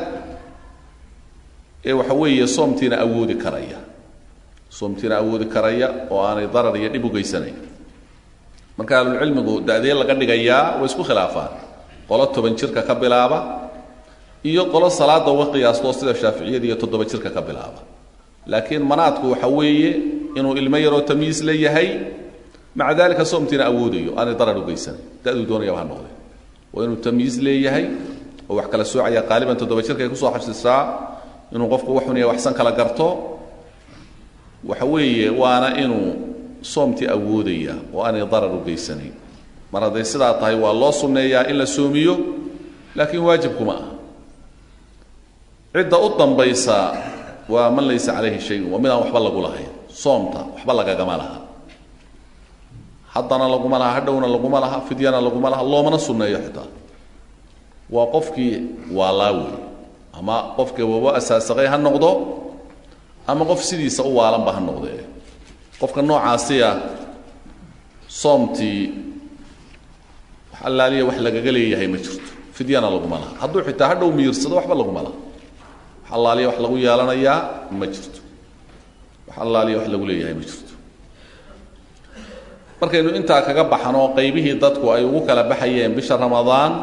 ee waxa weeye soomtiina awoodi karaya soomtiina awoodi karaya oo aanay darar iyo dhib u geysanayn marka ahlulcilmigu da-dee laga dhigayaa way isku khilaafaan qolo toban jirka ka bilaaba iyo qolo salaada uga qiyaastoo sida shaaficiyada iyo toddoba jirka ka bilaaba laakiin manaadku waxa weeye inuu ilmo yaroo tamyiis la yahay maca dalika soomtiina awoodayo aanay darar u geysanayn da-duu doonayaba ha noqde waa inuu tamyiis leeyahay oo wax kala soocaya qaaliban toddoba jirka ay kusoo xabsisaa inuu qofku waxun iyo waxsan kala garto waxa weeye waana inuu soomtii awoodaya oo aanay darar u geysanayn mar hadday sidaa tahay waa loo sunneeyaa in la soomiyo laakiin waajibkuma ah cidda u dambaysa waa man laysa calayhi shayun waa midaan waxba lagu lahayn soomta waxba lagagama laha haddana laguma laha hadhowna laguma laha fidyana laguma laha loomana sunneeyo xitaa waa qofkii waalaawe ama qofkii wabo asaasaqay ha noqdo ama qof sidiisa u waalanba ha noqdee qofka noocaasiya soomtii wax allaaliya wax lagaga leeyahay ma jirto fidyana laguma laha hadduu xitaa hadhow miirsado waxba laguma laha wax allaaliya wax lagu yeelanayaa ma jirto wax allaaliya wax lagu leeyahay ma jirto markaynu intaa kaga baxno qaybihii dadku ay ugu kala baxayeen bisha ramadaan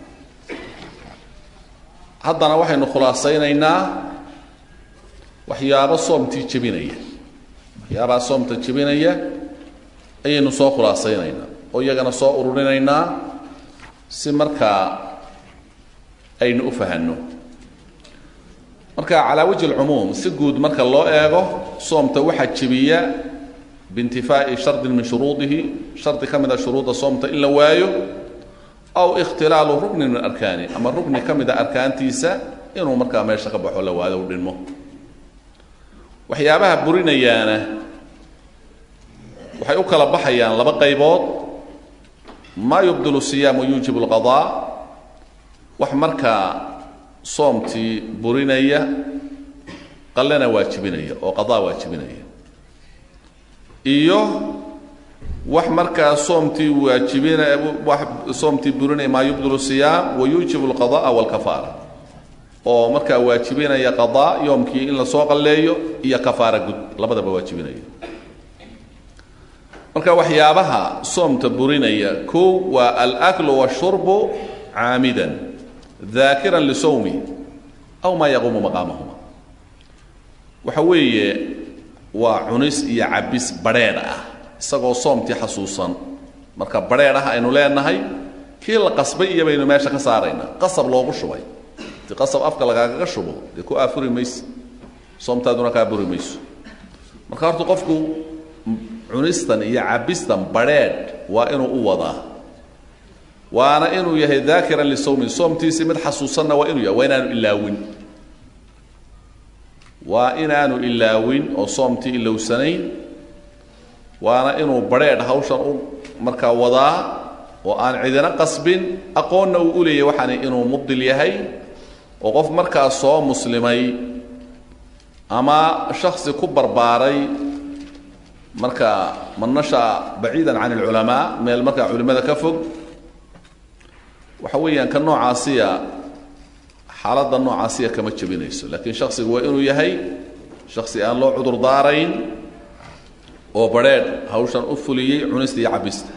haddana waxaynu khulaasaynaynaa waxyaabo soomtii jebinaya waxyaabaha soomta jebinaya ayaynu soo khulaasaynaynaa oo iyagana soo ururinaynaa si markaa aynu u fahanno marka calaa wajhi alcumuum si guud marka loo eego soomta waxaa jebiya biintifaa'i shardin min shuruudihi shardi ka mid a shuruudda soomta in la waayo aw ikhtilaalu ruknin min arkaani ama rukni ka mid a arkaantiisa inuu markaa meesha ka baxo la waado u dhinmo waxyaabaha burinayaana waxay u kala baxayaan laba qaybood maa yubdilu siyaam wayuujibu alqadaa wax markaa soomtii burinaya qallena waajibinaya oo qadaa waajibinaya iyo wax markaa soomtii waajibina wax soomtii burinaya maa yubdilu siyaam wayuujibu alqada'a walkafaara oo markaa waajibinaya qadaa yoomkii in lasoo qalleeyo iyo kafaara gud labadaba waajibinaya marka waxyaabaha soomta burinaya kow waa alaklu washurbu caamidan daakiran lisawmi aw maa yaquumu maqaamahuma waxa weeye waa cunis iyo cabis badrheedh ah isagoo soomtii xasuusan marka badrheedh ah aynu leenahay kii la qasbay iyo baynu meesha ka saaraynaa qasab loogu shubay di qasab afka lagaagaga shubo dee ku aafuri mayse soomtaaduna kaa buri mayso marka horta qofku cunistan iyo cabistan badrheedh waa inuu u wadaa waana inuu yahay daakiran lisawmin soomtiisii mid xasuusanna waa inuu yahay waa inaanu ilaawin waa inaanu ilaawin oo soomtii ilowsanayn waana inuu badrheedh hawshan u markaa wadaa oo aan cidina qasbin aqoonna uu u leeyahy waxaani inuu mubdil yahay oo qof markaa soo muslimay ama shaksi ku barbaaray marka man nasha baciidan can alculamaa meel markaa culimmada ka fog waxa weeyaan ka noocaasiya xaaladda noocaasiya kama jebinayso laakiin shaksigu waa inuu yahay shaksi aan loo cudur daarayn oo badrheedh hawshan u fuliyey cunista iyo cabista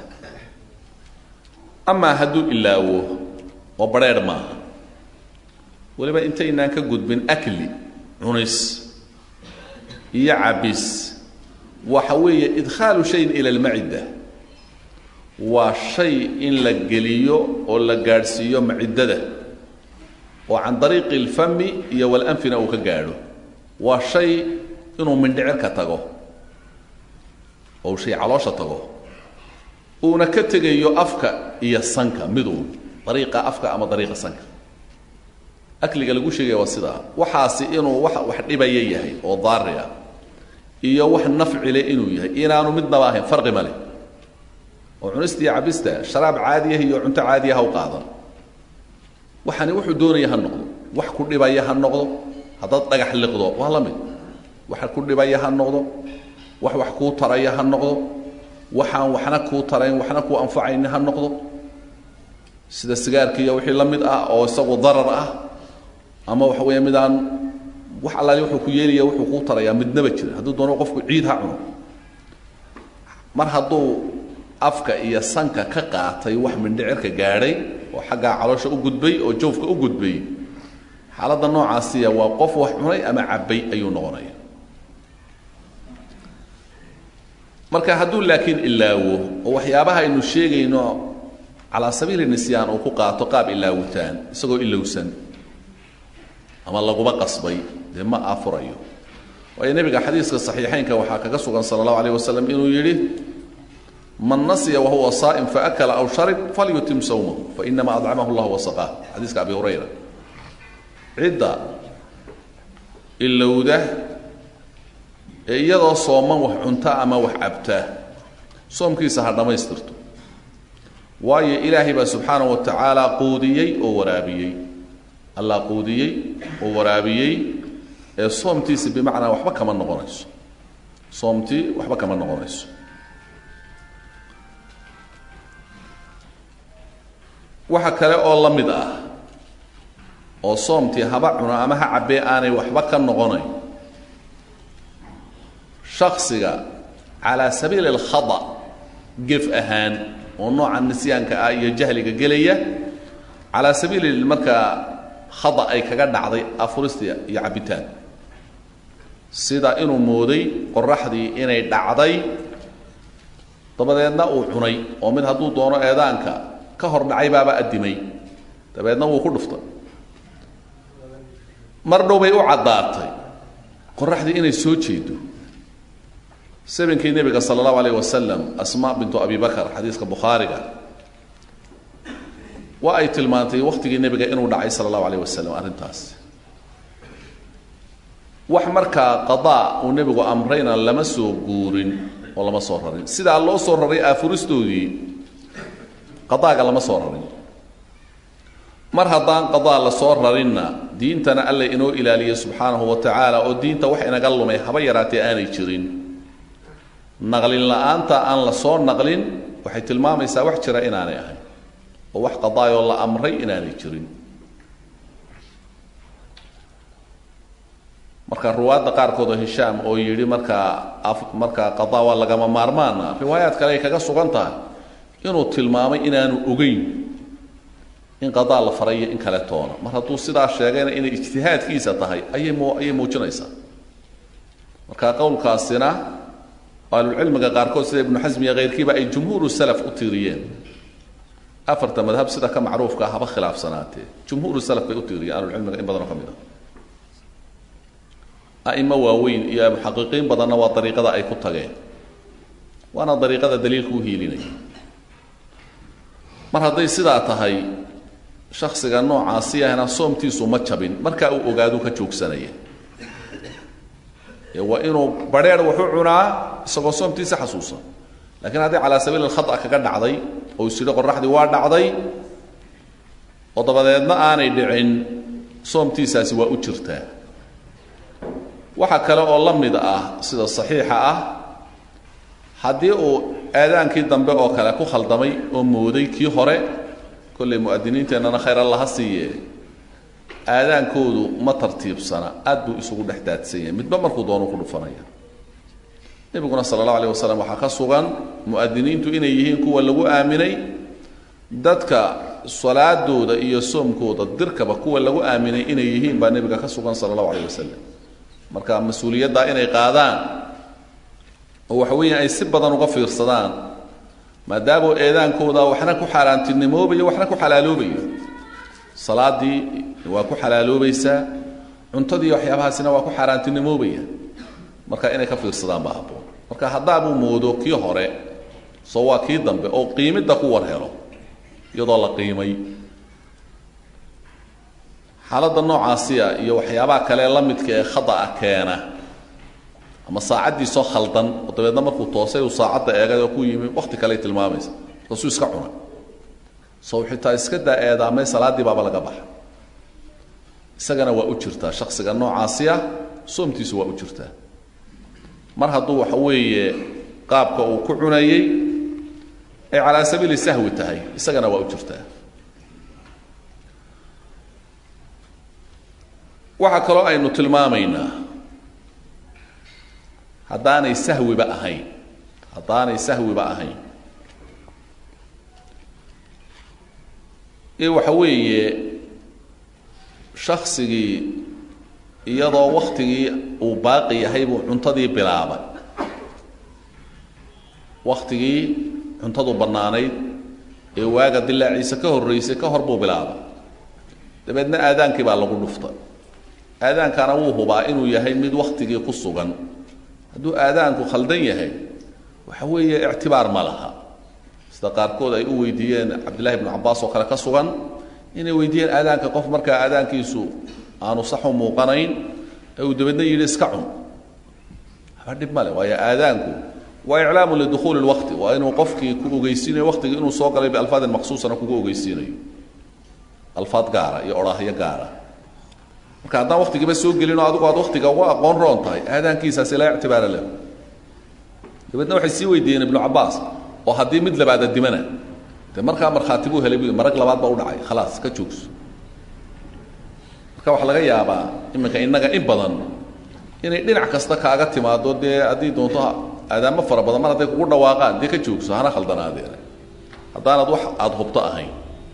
amaa hadduu ilaawo oo badrheedh maaha weliba intaynaan ka gudbin akli cunis iyo cabis waxa weeye idkhaalu shayin ila almacida waa shay in la geliyo oo la gaadhsiiyo maciddada oo can dariiqi alfami iyo walanfina uu ka gaadho waa shay inuu mindhicirka tago oo shay caloosha tago uuna ka tegayo afka iyo sanka miduun dariiqa afka ama dariiqa sanka akliga lagu sheegaya waa sidaa waxaasi inuu wax wax dhibaya yahay oo daari ah iyo wax nafcile inuu yahay inaanu midnaba ahayn farqi ma leh oo cunista iyo cabista sharaab caadiyah iyo cunto caadiya ha u qaadan waxani wuxuu doonaya ha noqdo wax ku dhibaya ha noqdo haddaad dhagax liqdo waa la mid wax ku dhibaya ha noqdo wax wax kuu taraya ha noqdo waxaan waxna kuu tarayn waxna kuu anfacayni ha noqdo sida sigaarkiiyo wixii la mid ah oo isagu darar ah ama waxa weeye midaan wax allaali wuxuu ku yeelaya wuxuu kuu tarayaa midnaba jira hadduu doono qofku ciid ha cuno mar hadduu afka iyo sanka ka qaatay wax mindhicirka gaadhay oo xaggaa caloosha u gudbay oo jawfka u gudbay xaaladda noocaasiya waa qof wax cunay ama cabbay ayuu noqonaya marka hadduu laakiin ilaawo oo waxyaabaha aynu sheegayno calaa sabiili nisyaan uu ku qaato qaab ilaawitaan isagoo ilowsan ama laguba qasbay dee ma aafurayo waayo nebiga xadiiska saxiixaynka waxaa kaga sugan sala allahu alayh wasalam inuu yidhi man nasya wahuwa saa'im faakala aw sharib falyutim sawmahu fainama adcamahu llah wasaqaah xadiiska abi hurayra cidda ilowda ee iyadoo sooman wax cunta ama wax cabtaa soomkiisa ha dhammaystirto waayo ilaahay baa subxaanahu wa tacaala quudiyey oo waraabiyey allah quudiyey oo waraabiyey ee soomtiisi bimacnaa waxba kama noqonayso soomtii waxba kama noqonayso waxa kale oo la mid ah oo soomtii haba cuno ama ha cabbee aanay waxba ka noqonayn shaksiga calaa sabiili alkhada gef ahaan oo nooca nisyaanka ah iyo jahliga gelaya calaa sabiili markaa khada ay kaga dhacday afurista iyo cabbitaan sida inuu mooday qoraxdii inay dhacday dabadeedna uu cunay oo mid hadduu doono eedaanka ka hor dhacay baaba addimay dabeedna wuu ku dhuftay mar dhow bay u caddaatay qoraxdii inay soo jeedo sabinkii nebiga sala allahu alayh wasalam asma bintu abi bakar xadiiska bukhaariga waa ay tilmaantay wakhtigii nebiga inuu dhacay sala allahu alayh wasalam arrintaas wax markaa qadaa uu nebigu amrayna lama soo guurin oo lama soo rarin sidaa loo soo raray aafuristoodii qadaaga lama soo rarin mar haddaan qadaa la soo rarinna diintana alla inoo ilaaliya subxaanahu wa tacaala oo diinta wax inaga lumay haba yaraatee aanay jirin naqlin la-aanta aan la soo naqlin waxay tilmaamaysaa wax jira inaanay ahayn oo wax qadaayoo la amray inaanay jirin marka ruwaadda qaarkood oo hishaam oo yidhi markaa markaa qadaa waa lagama maarmaana riwaayaad kale ay kaga sugan tahay inuu tilmaamay inaanu ogeyn in qadaa la farayo in kale toona mar hadduu sidaa sheegayna inay ijtihaadkiisa tahay ayay mu ayay muujinaysaa marka qowlkaasina ahlulcilmiga qaarkood sida ibnu xasm iyo keyrkiiba ay jumhuuru salaf u tiiriyeen afarta madhab sida ka macruufka haba khilaafsanaatee jumhuuru salaf bay u tiiriyeen ahlulcilmiga in badanoo ka mid a a'imo waaweyn iyo muxaqiqiin badanna waa dariiqada ay ku tageen waana dariiqada daliilka u hiilinaya mar hadday sidaa tahay shaksiga noocaasi ahna soomtiisu ma jabin markaa uu ogaadu ka joogsanaya waa inuu badheer wuxu cunaa isagoo soomtiisa xasuusan lakiin haddii calaa sabiil alkhata kaga dhacday oo is yidhi qoraxdii waa dhacday oo dabadeedna aanay dhicin soomtiisaasi waa u jirtaa waxa kale oo la mid ah sida saxiixa ah haddii uu aadaankii dambe oo kale ku khaldamay oo mooday kii hore kollay mu'adiniinteennana khayr allaha siiye aadaankoodu ma tartiibsana aad buu isugu dhex daadsan yahay midba markuu doonu ku dhufanaya nebiguna sala allahu alayh wasalam waxaa ka sugan mu'adiniintu inay yihiin kuwa lagu aaminay dadka salaadooda iyo soomkooda dirkaba kuwa lagu aaminay inay yihiin baa nebiga ka sugan sala allahu alayh wasalam marka mas-uuliyaddaa inay qaadaan oo waxa weeya ay si badan uga fiirsadaan maadaama eedaankooda waxna ku xaaraantinimoobayo waxna ku xalaaloobayo salaadii waa ku xalaaloobaysaa cuntadii waxyaabahaasina waa ku xaaraantinimoobaya marka inay ka fiirsadaan baa habboon marka haddaabuu moodo kii hore soo waa kii dambe oo qiimidda ku war helo iyadoo la qiimay xaaladda noocaasiya iyo waxyaabaha kale la midka ee khada'a keena ama saacaddiisoo khaldan oo dabeedna markuu toosay uu saacadda eegay oo ku yimi wakti kaley tilmaamaysa taasuu iska cuna sow xitaa iska daa eedaamay salaaddii baaba laga baxa isagana waa u jirtaa shaksiga noocaasiya soomtiisu waa u jirtaa mar hadduu waxa weeye qaabka uu ku cunayey ay calaa sabiili sahwi tahay isagana waa u jirtaa waxaa kaloo aynu tilmaamaynaa haddaanay sahwiba ahayn haddaanay sahwiba ahayn ee waxa weeye shaksigii iyadoo waktigii uu baaqi yahay buu cuntadii bilaabay waktigii cuntadu bannaanayd ee waaga dilaaciisa ka horraysay ka hor buu bilaabay dabeedna aadaankii baa lagu dhuftay aadaankana wuu hubaa inuu yahay mid waktigii ku sugan hadduu aadaanku khaldan yahay waxa weeye ictibaar ma laha sida qaarkood ay u weydiiyeen cabdillahi bnu cabbaas oo kale ka sugan inay weydiiyeen aadaanka qof markaa aadaankiisu aanu saxu muuqanayn ee uu dabeedna yidhi iska cun haba dhib male waayo aadaanku waa iclaamu lidukhuuli lwaqti waa inuu qofkii ku ogeysiinayo waqtigii inuu soo galay bialfaadin maqsuusana kugu ogeysiinayo alfaad gaara iyo odhaahyo gaara marka haddaan waktigiiba soo gelinoo adigu aad waktiga uga aqoon roon tahay aadaankiisaasi laa ictibaara lahu dabeedna waxay sii weydiiyeen ibnu cabbaas oo haddii mid labaada dimana de markaa markhaati buu helay bu marag labaad baa u dhacay khalaas ka joogso marka waxaa laga yaabaa iminka innaga in badan inay dhinac kasta kaaga timaado dee haddii doonto aadaamo fara badan mar hadday kugu dhawaaqaan dee ka joogso hana khaldanaadeen haddaanad wax aada hubto ahayn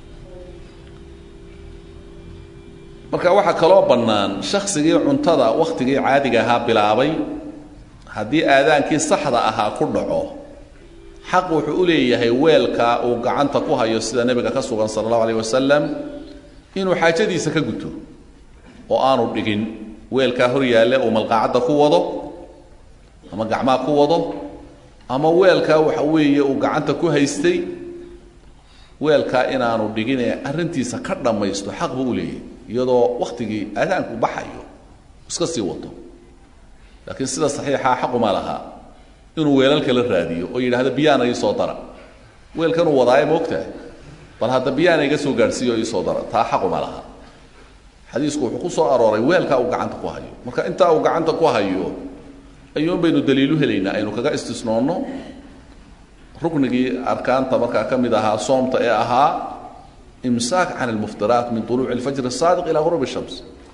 marka waxaa kaloo bannaan shaksigii cuntada wakhtigii caadiga ahaa bilaabay haddii aadaankii saxda ahaa ku dhaco xaq wuxuu u leeyahay weelka uu gacanta ku hayo sida nebiga ka sugan sala allahu alayh wasalam inuu xaajadiisa ka guto oo aanu dhigin weelkaa hor yaalle uu malqaacadda ku wado ama gacmaha ku wado ama weelkaa waxa weeye uu gacanta ku haystay weelkaa inaanu dhigin ee arrintiisa ka dhammaysto xaq buu u leeyahay iyadoo wakhtigii aadaanku baxayo iska sii wato laakiin sida saxiixaa xaquma laha inuu weelalka la raadiyo oo yidhaahdo biyaana ii soo dara weelkanuu wadaaye ma ogtahay bal hadda biyaana iga soo gaadhsiiyo ii soo dara taa xaquma laha xadiisku wuxuu ku soo arooray weelkaa uu gacanta ku hayo marka intaa uu gacanta ku hayo ayuun baynu daliilu helaynaa aynu kaga istisnoonno ruknigii arkaanta markaa ka mid ahaa soomta ee ahaa imsaak can almuftiraat min طuluuci اlfajr الsaadiq ilى غurub الshams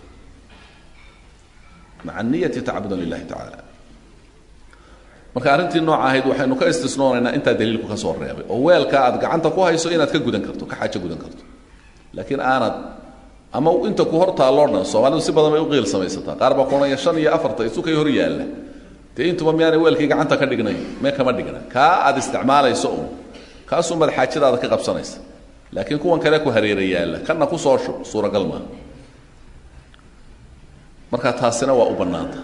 maca niyati tacabudan lilahi tacala marka arrintii nooca ahayd waxaynu ka istisnoonaynaa intaa daliilku ka soo reebay oo weelka aad gacanta ku hayso inaad ka gudan karto ka xaajo gudan karto laakiin aanad ama inta ku hor taalloo dhan soomaalidu si badan bay u qiil samaysataa qaar baa kuonaya shan iyo afarta isukay hor yaalla dee intuba miyaanay weelkii gacanta ka dhignay mee kama dhigna kaa aad isticmaalayso un kaasuunbaad xaajadaada ka qabsanaysa laakiin kuwan kale ku hareera yaalla kanna ku soo shub suuragal maaha marka taasina waa u bannaanta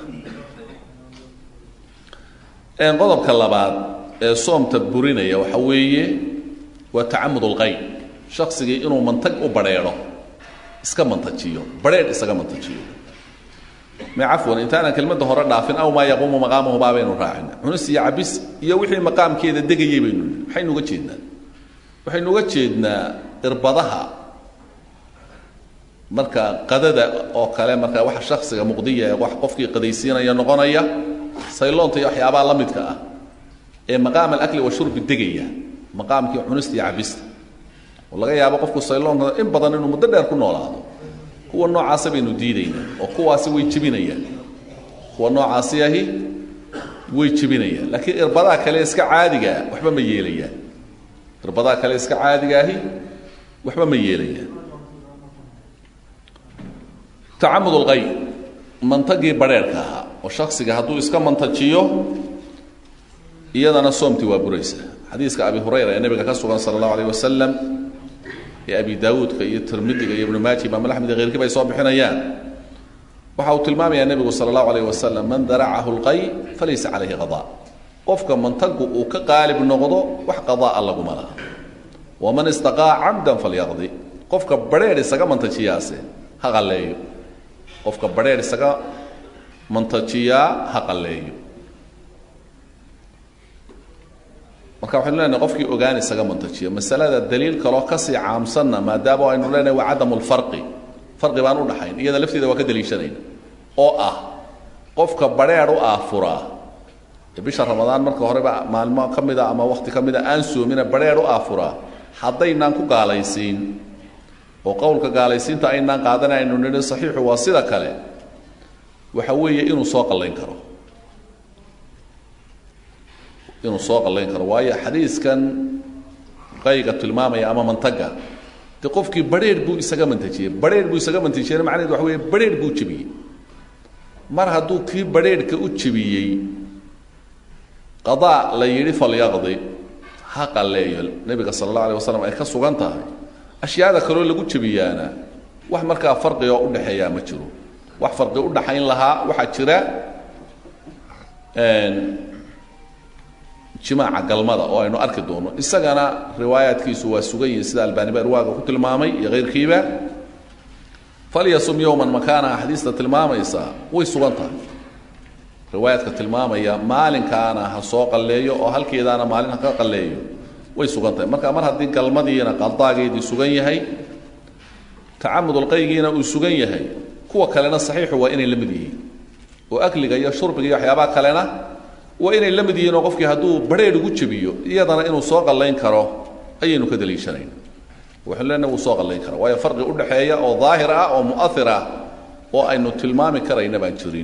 qodobka labaad ee soomta burinaya waxa weeye waa tacamud ulqayn shaksigii inuu mantag u badrheedho iska mantajiyo badrheedh isaga mantajiyo me cafwan intaanan kelmadda hore dhaafin aw maa yaquumu maqaamahu baa baynu raacina cunis iyo cabis iyo wixii maqaamkeeda degayay baynu maxaynu uga jeednaa waxaynu uga jeednaa irbadaha marka qadada oo kale marka waxa shaksiga muqdiya ee wax qofkii qadaysiinaya noqonaya sayloonta iyo waxyaabaha la midka ah ee maqaam alakli washurbi degaya maqaamkii cunista iyo cabista oo laga yaabo qofku sayloonka in badan inuu muddo dheer ku noolaado kuwa noocaasa baynu diidaynaa oo kuwaasi way jebinayaan kuwa noocaasi ahi way jebinayaan laakiin irbadaha kale iska caadigaa waxba ma yeelayaan irbadaha kale iska caadigaahi waxba ma yeelayaan tacamud ulqay mantagii badrheerhka ahaa oo shaksiga hadduu iska mantajiyo iyadana soomtii waa buraysa xadiiska abi hurayra ee nebiga ka sugan sala allahu alayh wasalam ee abi daawuudka iyo tirmidiga iyo ibnu maaji imaam axmed iyo keyrkiiba ay soo bixinayaan waxa uu tilmaamayaa nebigu sala allahu alayh wasalam man daracahu lqay falaysa calayhi qadaa qofka mantagu uu ka qaalib noqdo wax qadaa laguma laha waman istaqaa camdan falyaqdi qofka badrheer isaga mantajiyaase ha qalleeyo qofka badrheer isaga mantajiyaa ha qalleeyo marka waxaynu leenahay qofkii ogaan isaga mantajiya masalada daliil kaloo kasii caamsanna maadaama aynu leenahay waa cadamu lfarqi farqi baan udhaxayn iyada lafteeda waa ka daliishanayna oo ah qofka badrheer u aafuraa ee bisha ramadaan marka horeba maalmo ka mida ama wakti ka mida aan soomina badrheer u aafuraa haddaynaan ku gaalaysiin oo qowlka gaalaysiinta aynaan qaadan aynu nidhi saxiixu waa sida kale waxa weeye inuu soo qallayn karo inuu soo qallayn karo waayo xadiiskan qayga tilmaamaya ama mantaga de qofkii badrheer buu isaga mantajiyey badrheer buu isaga mantajiyena macnaheed waxa weye badrheer buu jebiyey mar hadduu kii badrheerhka u jebiyey qadaa la yidhi falyaqdi ha qalleeyo nebiga sala allahu alay wasalam ay ka sugan tahay ashyaada kaloo lagu jebiyaana wax markaa farqiga oo udhexeeyaa ma jiro wax farqi udhaxayn lahaa waxaa jira jimaaca galmada oo aynu arki doono isagana riwaayaadkiisu waa sugan yihin sida albaani ba irwaaga ku tilmaamay iyo keyrkiiba falyasum yowman makaana axaadiista tilmaamaysa way sugan tahay riwaayaadka tilmaamaya maalinkaana ha soo qalleeyo oo halkeedaana maalin ha ka qalleeyo way sugan tahay marka mar haddii galmadiina qadaageedii sugan yahay tacamudulqaygiina uu sugan yahay kuwa kalena saxiixu waa inay la mid yihiin oo akliga iyo shurbiga iyo waxyaabaha kalena waa inay la mid yihiin oo qofkii hadduu badrheer ugu jebiyo iyadana inuu soo qallayn karo ayaynu ka daliishanayna waxaynu leenahay wuu soo qallayn kara waayo farqi udhaxeeya oo daahir ah oo mu'ahir ah oo aynu tilmaami karayna baan jirin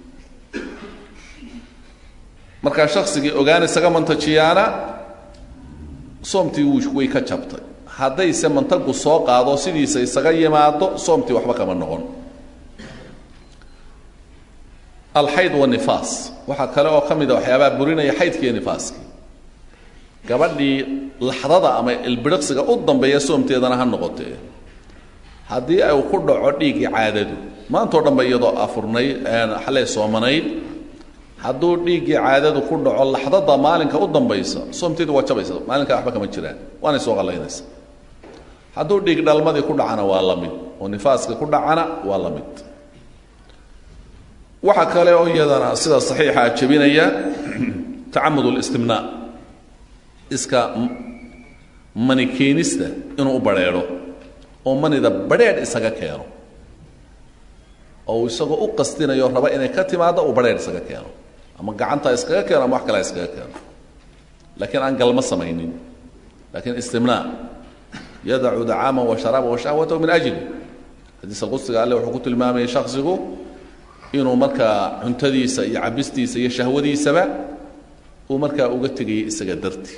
markaa shaksigii ogaan isaga mantajiyaana soomtii way ka jabtay haddayse mantagu soo qaado sidiisa isaga yimaado soomtii waxba kama noqon alxayd wanifaas waxaa kale oo ka mid a waxyaabaha burinaya xaydkiiyo nifaaskii gabadhii laxdada ama ilbiriqsiga u dambeeya soomteedana ha noqotee haddii ay ku dhaco dhiiggii caadadu maantao dhanba iyadoo afurnayd xalay soomanayd hadduu dhiiggii caadadu ku dhaco laxdada maalinka u dambaysa soomteedu waa jabaysa maalinkaa waxba kama jiraan waanay soo qallaynaysa hadduu dhiig dhalmadii ku dhacana waa la mid oo nifaaska ku dhacana waa la mid waxaa kale oo iyadana sida saxiixa jebinaya tacamud listimnaa iska mani keenista inuu u badrheedho oo manida badrheedh isaga keeno oo uu isagoo u qastinayo raba inay ka timaado uu badrheedh isaga keeno ama gacanta iskaga keeno ama wax kalea iskaga keeno laakiin aan galmo samaynin lakiin istimnaa yadacu dacaama wa sharaaba wa shahwatahu min ajli xadiis alqudsiga alle wuxuu ku tilmaamayay shaksigu inuu markaa cuntadiisa iyo cabistiisa iyo shahwadiisaba uu markaa uga tegayay isaga darti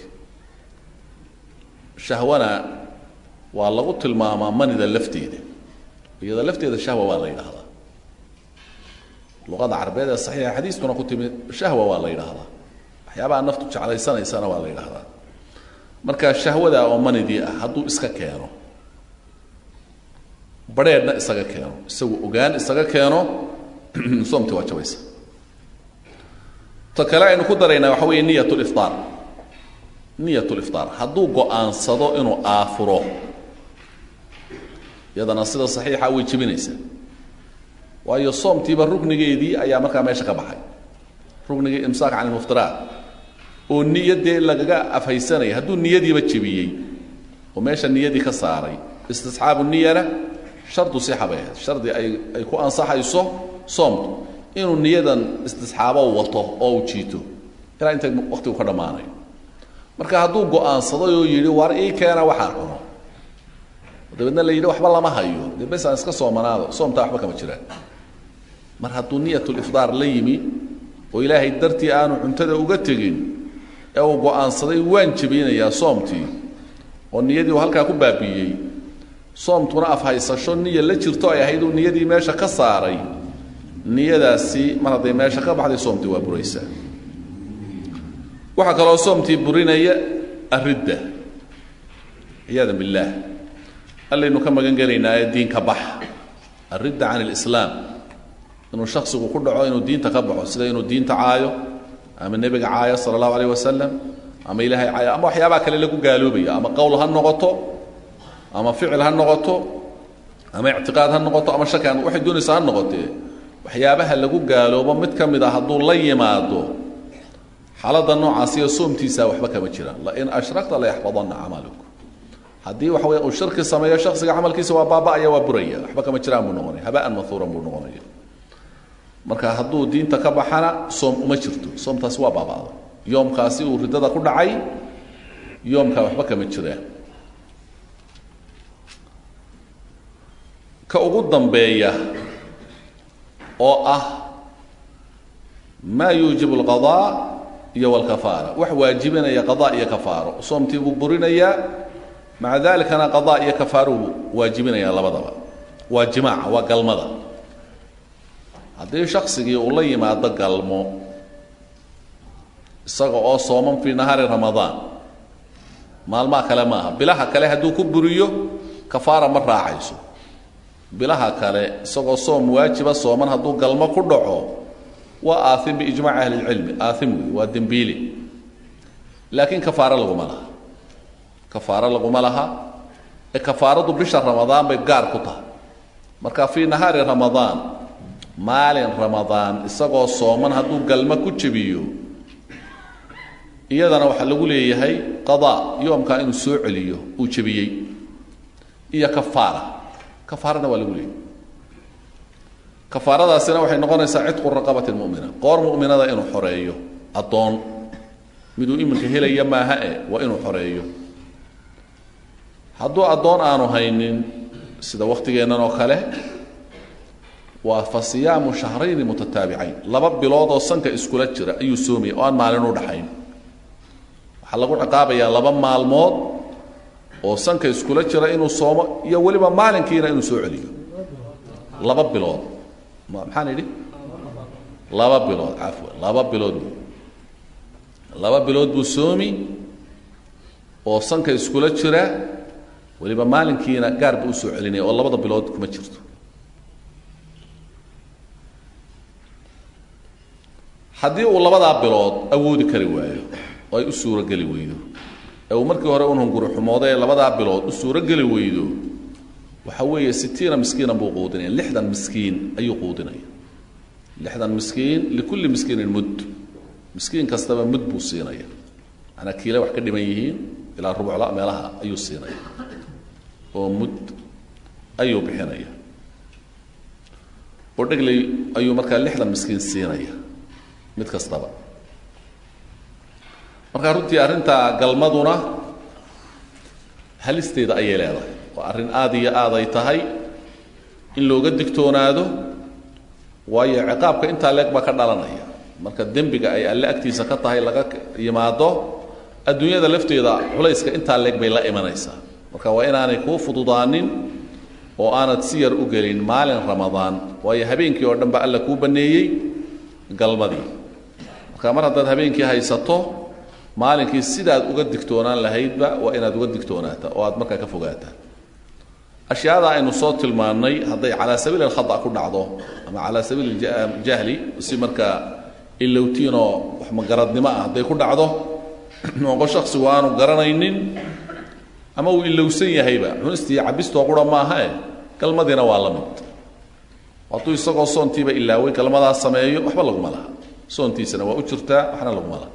shahwana waa lagu tilmaamaa manida lafteeda iyada lafteeda shahwa waa la yidhaahdaa luqada carabeed ee saxiixa xadiiskuna ku timid shahwa waa la yidhaahdaa waxyaabaha naftu jeclaysanaysana waa la yidhaahdaa marka shahwada oo manidii ah hadduu iska keeno badheedhna isaga keeno isagu ogaan isaga keeno soomti waa jabaysa ta kale aynu ku daraynaa waxa weeye niyat liftaar niyat liftaar hadduu go-aansado inuu aafuro iyadana sida saxiixa way jebinaysaa waayo soomtiiba rugnigeedii ayaa markaa meesha ka baxay rugnigii imsaak can ilmuftiraat oo niyadee lagaga afhaysanaya hadduu niyadiiba jebiyey oo meesha niyadii ka saaray istisxaabu niyana shardu sixa bay ahayd shardi ay ay ku ansaxayso soomtu inuu niyadan istisxaabo wato oo uu jiito ilaa inta waqtigu ka dhammaanayo marka hadduu go-aansaday oo yidhi war ii keena waxaan cuno dabeedna la yidhi waxba lama hayo dee bes aan iska soomanaado soomtaa waxba kama jiraan mar hadduu niyatulifdaar la yimi oo ilaahay dartii aanu cuntada uga tegin ee uu go-aansaday waan jebinayaa soomtii oo niyadii uu halkaa ku baabi'iyey soomtuna afhaysasho niya la jirto ay ahayd uu niyadii meesha ka saaray niyadaasi mar hadday meesha ka baxday soomtii waa buraysaa waxaa kaloo soomtii burinaya aridda ciyaada billaah allaynu ka magan gelaynaa ee diinka bax aridda can alislaam inuu shaksigu ku dhaco inuu diinta ka baxo sida inuu diinta caayo ama nebiga caayo sala allahu alayh wasalam ama ilaahay caayo ama waxyaabaha kale lagu gaaloobayo ama qowl ha noqoto ama ficil ha noqoto ama ictiqaad ha noqoto ama shaki waxay doonaysaa ha noqotee waxyaabaha lagu gaaloobo mid ka mid a hadduu la yimaado xaaladda noocaasiyo soomtiisa waxba kama jiraan lain ashrakta layaxbadanna camaluk haddii waxa wey uu shirki sameeyo shaksiga camalkiisa waa baaba'aya waa buraya waxba kama jiraan buu noqonaya habaan mahuuran buu noqonaya marka hadduu diinta ka baxana soom uma jirto soomtaasi waa baaba'da yoomkaasi uu riddada ku dhacay yoomkaa waxba kama jiraan ka ugu dambeeya oo ah maa yuujibu alqadaa iyo walkafaara wax waajibinaya qadaa iyo kafaaro soomtii buu burinayaa maca dalikana qadaa iyo kafaaruu waajibinaya labadaba waa jimaaca waa galmada haddii shaksigii uu la yimaado galmo isaga oo sooman fii nahaari ramadaan maalmaha kale maaha bilaha kale hadduu ku buriyo kafaara ma raacayso bilaha kale isagoo soom waajiba sooman hadduu galmo ku dhaco waa aaim biijmaci ahli lcilmi aaim wey waa dembiili laakiin kafaaro laguma laha kafaaro laguma laha ee kafaaradu bisha ramadaan bay gaar ku tahay marka fii nahaari ramadaan maalin ramadaan isagoo sooman hadduu galmo ku jebiyo iyadana waxaa lagu leeyahay qadaa yoomkaa inuu soo celiyo uu jebiyey iyo kafaara kafaarana waa lagu leeyahay kafaaradaasina waxay noqonaysaa cidqu raqabati mumina qoor muminada inuu xoreeyo addoon miduu iminka helaya maaha e waa inuu xoreeyo hadduu addoon aanu haynin sida waktigeennan oo kale waa fa siyaamu shahrayni mutataabicayn laba bilood oo sanka iskula jira ayuu soomaya oo aan maalin u dhaxayn waxaa lagu ciqaabayaa laba maalmood oo sanka iskula jira inuu soomo iyo weliba maalinkiina inuu soo celiyo laba bilood maxaan idhi laba bilood cafwan laba bilood laba bilood buu soomi oo sanka iskula jira weliba maalinkiina gaar buu usoo celinaya oo labada bilood kuma jirto haddii uu labadaa bilood awoodi kari waayo oo ay u suurogeli weydo ee uu markii hore un hunguri xumooday ee labadaa bilood u suurogeli weydo waxa weeye sitiina miskiinan buu quudinaya lixdan miskiin ayuu quudinaya lixdan miskiin likulli miskiinin mud miskiin kastaba mud buu siinaya manaa kiile wax ka dhiman yihiin ilaa rubucla meelaha ayuu siinaya oo mud ayuu bixinaya oo dhegley ayuu markaa lixdan miskiin siinaya mid kastaba markaa runtii arrinta galmaduna halisteeda ayay leedahay oo arrin aada iyo aad ay tahay in looga digtoonaado waayo ciqaabka intaa leeg baa ka dhalanaya marka dembiga ay alle agtiisa ka tahay laga yimaado adduunyada lafteeda culayska intaa leeg bay la imanaysaa marka waa inaanay kuu fududaanin oo aanad si yar u gelin maalin ramadaan waayo habeenkii oo dhan ba alla kuu banneeyey galmadii marka mar haddaad habeenkii haysato maalinkii sidaad uga digtoonaan lahaydba waa inaad uga digtoonaata oo aad markaa ka fogaataa ashyaada aynu soo tilmaannay hadday calaa sabiili alkhada ku dhacdo ama calaa sabiili jahli si markaa ilowtiinoo wax magaradnimo ah hadday ku dhacdo noqo shaksigu aanu garanaynin ama uu ilowsan yahayba cunistii cabistoo qura maahae galmadiina waa la mid hadduu isagoo soontiiba ilaaway galmadaas sameeyo waxba laguma laha soontiisana waa u jirtaa waxna laguma laha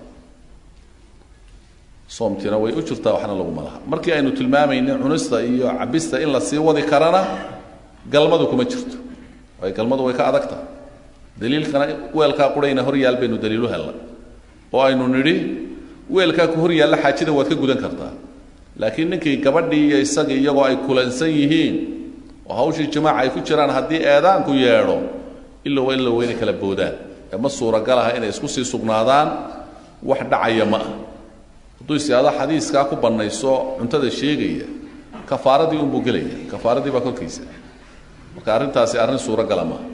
soomtiina way u jirtaa waxna laguma laha markii aynu tilmaamaynin cunista iyo cabista in la sii wadi karana galmadu kuma jirto waayo galmadu way ka adagta daliilkana weelkaa qurayna hor yaal baynu daliilu hella oo aynu nidhi weelkaa ku hor yaalla xaajada waad ka gudan kartaa laakiin ninkii gabadhii iyo isagii iyagoo ay kulansan yihiin oo hawshii jimaaca ay ku jiraan haddii eedaanku yeedho ilowa ilow inay kala boodaan ee ma suuragal aha inay isku sii sugnaadaan wax dhacaya ma ah hadduu isyaado xadiiskaa ku bannayso cuntada sheegaya kafaaradii unbuu gelaya kafaaradii baa korkiisa marka arrintaasi arrin suuragala maaha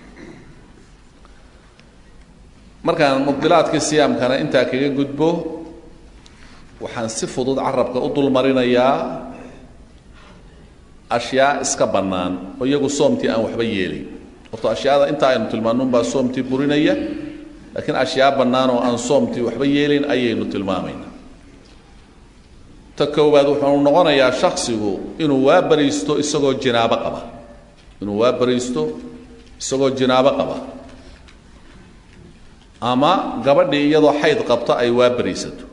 markaan mubdilaadkii siyaamkana intaa kaga gudbo waxaan si fudud carabka u dulmarinayaa ashyaa iska bannaan oo iyagu soomtii aan waxba yeelin horta ashyaada intaa aynu tilmaannunbaa soomtii burinaya laakiin ashyaa bannaan oo aan soomtii waxba yeelin ayaynu tilmaamaynaa ta koowaad wuxuu noqonayaa shaksigu inuu waa bariisto isagoo jinaabo qaba inuu waa bariisto isagoo jinaabo qaba ama gabadhii iyadoo xayd qabta ay waa bariisato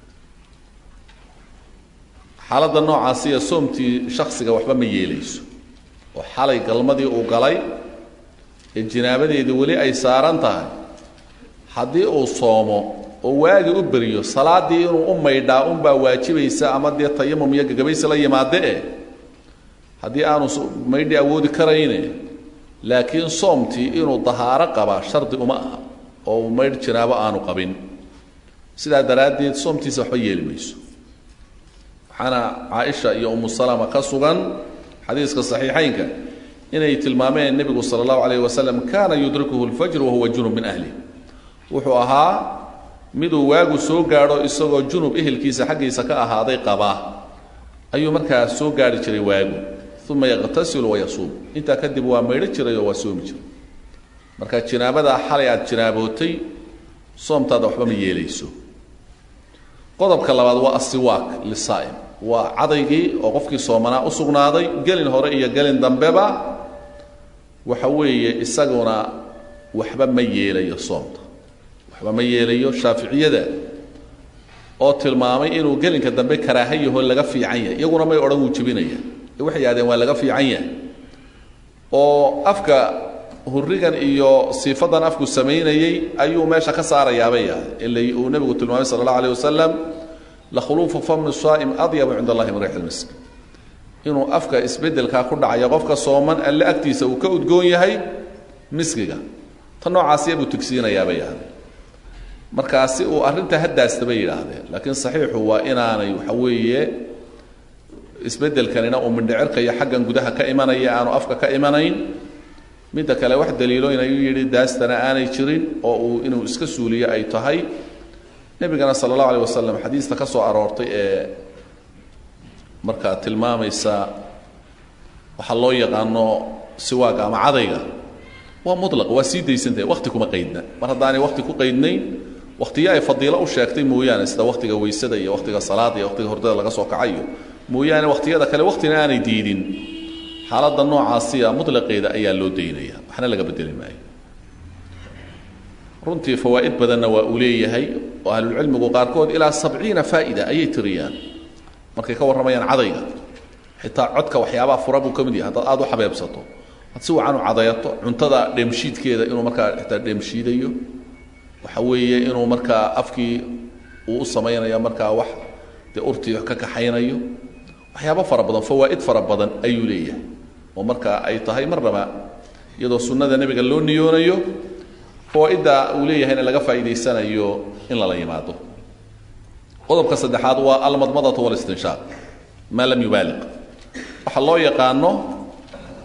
xaaladda noocaasiya soomtii shaksiga waxba ma yeelayso oo xalay galmadii uu galay ee jinaabadeedii weli ay saaran tahay haddii uu soomo oo waagi u beriyo salaaddii inuu u maydhaa unbaa waajibaysa ama dee tayamum iyo gagabaysi la yimaade e haddii aanu maydhi awoodi karayne laakiin soomtii inuu dahaaro qabaa shardi uma aha oo uu maydh jinaabo aanu qabin sidaa daraaddeed soomtiisa waxba yeeli mayso waxaana caaisha iyo umu salama ka sugan xadiiska saxiixaynka inay tilmaameen nebigu sala allahu calayh wasalam kaana yudrikuhu lfajr wahuwa junub min ahli wuxuu ahaa miduu waagu soo gaadho isagoo junub ehelkiisa xaggiisa ka ahaaday qabaa ayuu markaa soo gaadhi jiray waagu uma yaqtasilu wayasuum intaa kadib waa maydho jiray oo waa soomi jiray marka jinaabadaa xalay aad jinaabootay soomtaada waxba ma yeelayso qodobka labaad waa asiwaak lisaa'im waa cadaygii oo qofkii soomanaa u sugnaaday gelin hore iyo gelin dambeba waxa weeye isaguna waxba ma yeelayo soomta waxba ma yeelayo shaaficiyada oo tilmaamay inuu gelinka dambe karaaha yaho laga fiican yahay iyaguna may odhan wuu jebinaya waxay yidhahdeen waa laga fiican yahay oo afka hurigan iyo siifadan afku samaynayey ayuu meesha ka saarayaabay yahay ila uu nebigu tilmaamay sala allahu alayh wasalam lakhuluufu fami saa'im adyabu cinda allahi min riix lmisk inuu afka isbeddelkaa ku dhacaya qofka sooman alle agtiisa uu ka udgoon yahay miskiga ta noocaasiya buu tigsiinayaabay yahdeen markaasi uu arrintaa haddaasta bay yidhaahdeen laakiin saxiixu waa inaanay waxa weeye isbeddelkanina uu mindhicirkayo xaggan gudaha ka imanaya aanu afka ka imanayn midda kale wax daliilo inayuu yidhi daastana aanay jirin oo uu inuu iska suuliyo ay tahay nebigana sala allahu alayh wasalam xadiista ka soo aroortay ee markaa tilmaamaysa waxaa loo yaqaano siwaaga ama cadayga waa mulaq waa sii daysantahay wakti kuma qaydna mar haddaanay wakti ku qaydnayn waktiyo ay fadiilo u sheegtay mooyaane sida waktiga weysada iyo waktiga salaada iyo waktiga hordada laga soo kacayo mooyaane wakhtiyada kale waktina aanay diidin xaaladda noocaasiya mutlaqeeda ayaa loo daynaya waxna laga bedeli maayo runtii fawaa'id badanna waa uu leeyahay oo ahlulcilmigu qaarkood ilaa sabciina faa'ida ayay tiriyaan markay ka warramayaan cadayga xitaa codka waxyaabaha fura buu ka mid yahay haddaad aada u xabeebsato had si wacan u cadayato cuntada dheemshiidkeeda inuu markaa xitaa dheemshiidayo waxa weeye inuu markaa afkii uu u samaynayo markaa wax dee urtii ka kaxaynayo waxyaabo fara badan fawaa'id fara badan ayuu leeyahay oo markaa ay tahay marnaba iyadoo sunnada nebiga loo niyoonayo fawaa'idda uu leeyahayna laga faa'iidaysanayo in lala yimaado qodobka saddexaad waa almadmadatu walistinshaaq maa lam yubaaliq waxaa loo yaqaano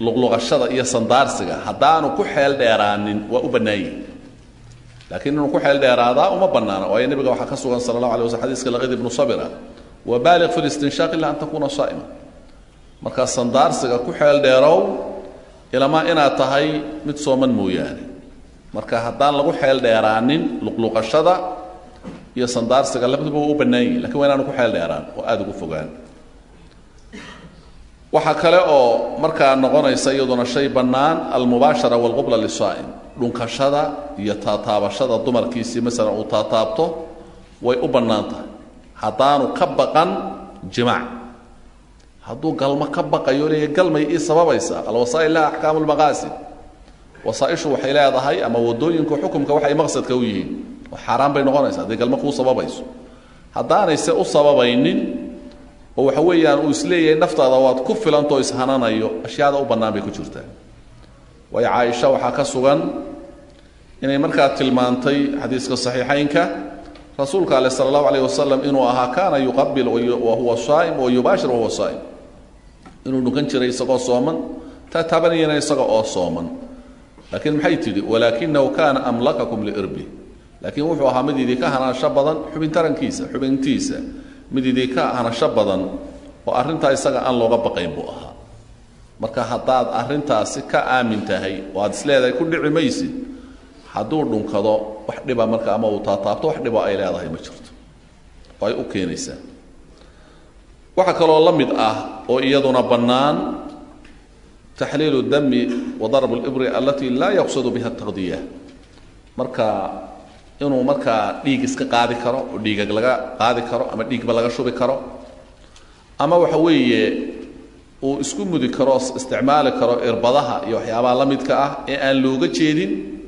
luqluqashada iyo sandaarsiga haddaanu ku xeel dheeraanin waa u bannaanyi laakiin inuu ku xeel dheeraadaa uma bannaana waayo nebiga waxaa ka sugan sala allahu alay waslam xadiiska laqid ibnu sabira wabaaliq fi listinshaaq ila an takuuna saa'ima markaa sandaarsiga ku xeel dheerow ilamaa inaad tahay mid sooman mooyaane marka haddaan lagu xeel dheeraanin luqluqashada iyo sandaarsiga labaduba waa u bannaan yihin lakin waa inaanu ku xeel dheeraan oo aada ugu fogaan waxaa kale oo markaa noqonaysa iyaduna shay bannaan almubaashara walqubla lisaa'im dhunkashada iyo taataabashada dumarkiisii masalan uu taataabto way u bannaan tahay haddaanu ka baqan jimaac hadduu galmo ka baqayo leeya galmay ii sababaysa alwasaa'il laha axkaamu lmaqaasid wasaaishu waxay leedahay ama wadooyinku xukumka waxay maqsadka u yihiin xaaraan bay noqonaysa hadday galmo kuu sababayso haddaanayse u sababaynin oo waxa weeyaan uu isleeyahay naftaada waad ku filantoo ishananayo ashyaada u bannaan bay ku jirtaa waayo caaisha waxaa ka sugan inay markaa tilmaantay xadiiska saxiixaynka rasuulka ale sala allahu alayh wasalam inuu ahaa kaana yuqabil wa huwa saa'im wa yubaashir wahuwa saa'im inuu dhunkan jiray isagoo sooman taataabanayana isaga oo sooman laakiin maxay tidhi walaakinahu kaana amlakakum liirbi laakiin wuxuu ahaa mid idinka hanasho badan xubin tarankiisa xubintiisa mid idinka hanasho badan oo arrintaa isaga aan looga baqayn buu ahaa marka haddaad arrintaasi ka aamin tahay oo aad isleedahay ku dhici maysid hadduu dhunkado wax dhiba marka ama uu taataabto wax dhibo ay leedahay ma jirto oo ay u keenaysaa waxaa kaloo la mid ah oo iyaduna bannaan taxliilu dami wa darb libri alati laa yaqsadu biha taqdiya marka inuu markaa dhiig iska qaadi karo oo dhiigag laga qaadi karo ama dhiigba laga shubi karo ama waxa weeye uu isku mudi karo isticmaali karo irbadaha iyo waxyaabaha la midka ah ee aan looga jeedin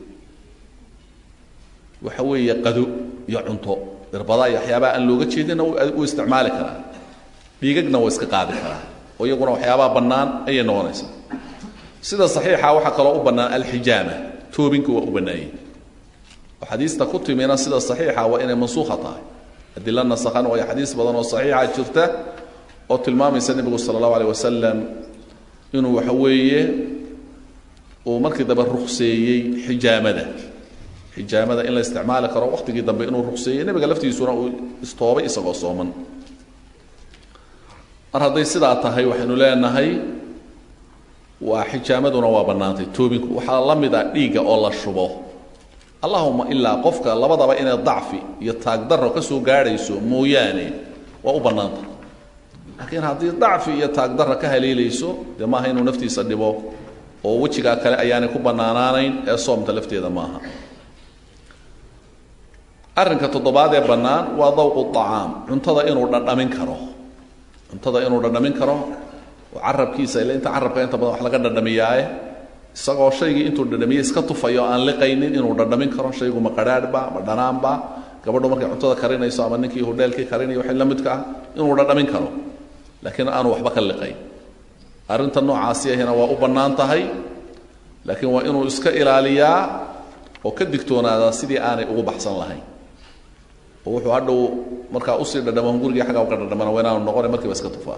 waxa weeye qado iyo cunto irbadaha iyo waxyaabaha aan looga jeedinna wuu isticmaali karaa dhiigagna waa iska qaadi karaa oo iyaguna waxyaabaha bannaan ayay noqonaysaa sida saxiixa waxaa kaloo u bannaan alxijaama toobinka waa u bannaanyay oo xadiista ku timina sida saxiixa waa inay mansuukha tahay adila nasakhan waayo xadiis badan oo saxiixa jirta oo tilmaamaysa nebigu sala allahu aleyh wasalam inuu waxa weeye uu markii dambe rukseeyey xijaamada xijaamada in la isticmaali karo waqtigii dambe inuu rukseeyey nebiga laftiisuna uu istoobay isagoo sooman mar hadday sidaa tahay waxaynu leenahay waa xijaamaduna waa bannaantay toobinku waxaa la mid ah dhiigga oo la shubo allahuma ilaa qofka labadaba inay dacfi iyo taagdarro ka soo gaadhayso mooyaane waa u bannaanta laakiin haddii dacfi iyo taagdarro ka haleelayso dee maaha inuu naftiisa dhibo oo wejigaa kale ayaanay ku bannaanaanayn ee soomta lafteeda maaha arrinka toddobaad ee bannaan waa dawqu acaam cuntada inuu dhadhamin karo cuntada inuu dhadhamin karo oo carabkiisa ila inta carabka inta badan wax laga dhadhamiyaaye isagoo shaygii intuu dhadhamiye iska tufayo o aan liqaynin inuu dhadhamin karo shaygu ma qadhaadhba ma dhanaanba gabadhu markay cuntada karinayso ama ninkii hodheelkii karinayo waxay la midka ah inuu dhadhamin karo laakiin aanu waxba ka liqayn arrinta noocaasi ahina waa u bannaan tahay laakiin waa inuu iska ilaaliyaa oo ka digtoonaadaa sidii aanay ugu baxsan lahayn oo wuxuu hadhow markaa usii dhadhamo hungurigii xagga uka dhadhamana waa inaanu noqona markiiba iska tufaa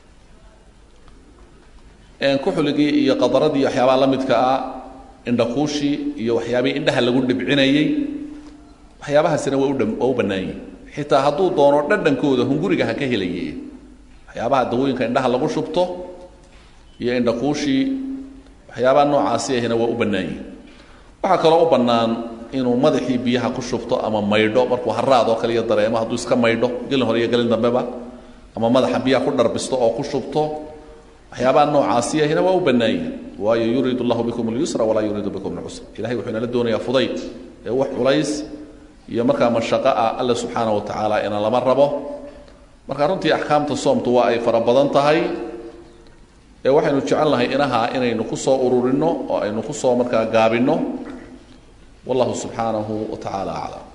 kuxuligii iyo qadaradii waxyaabaha la midka ah indhakuushii iyo waxyaabihii indhaha lagu dhibcinayey waxyaabahaasina waa udha waa u bannaan yihin xitaa hadduu doono dhadhankooda hunguriga ha ka helaye waxyaabaha dawooyinka indhaha lagu shubto iyo indhakuushii waxyaabaha noocaasi ahina waa u bannaan yihin waxaa kaloo u bannaan inuu madaxii biyaha ku shubto ama maydho markuu haraad oo kale iyo dareemo hadduu iska maydho gelin hore iyo gelin dambeba ama madaxa biyaha ku dharbisto oo ku shubto waxyaabaha noocaasi ahina waa u bannaanyihin waayo yuriid allahu bikum اlyusra walaa yuriidu bikum اlcusra ilahay wuxuu inala doonayaa fudayd ee wax culays iyo markaa mashaqo ah alla subxaana wa tacaala ina lama rabo marka runtii axkaamta soomtu waa ay fara badan tahay ee waxaynu jecel nahay inaha inaynu ku soo ururinno oo aynu ku soo markaa gaabinno wallahu subxaanahu wa tacaala aclam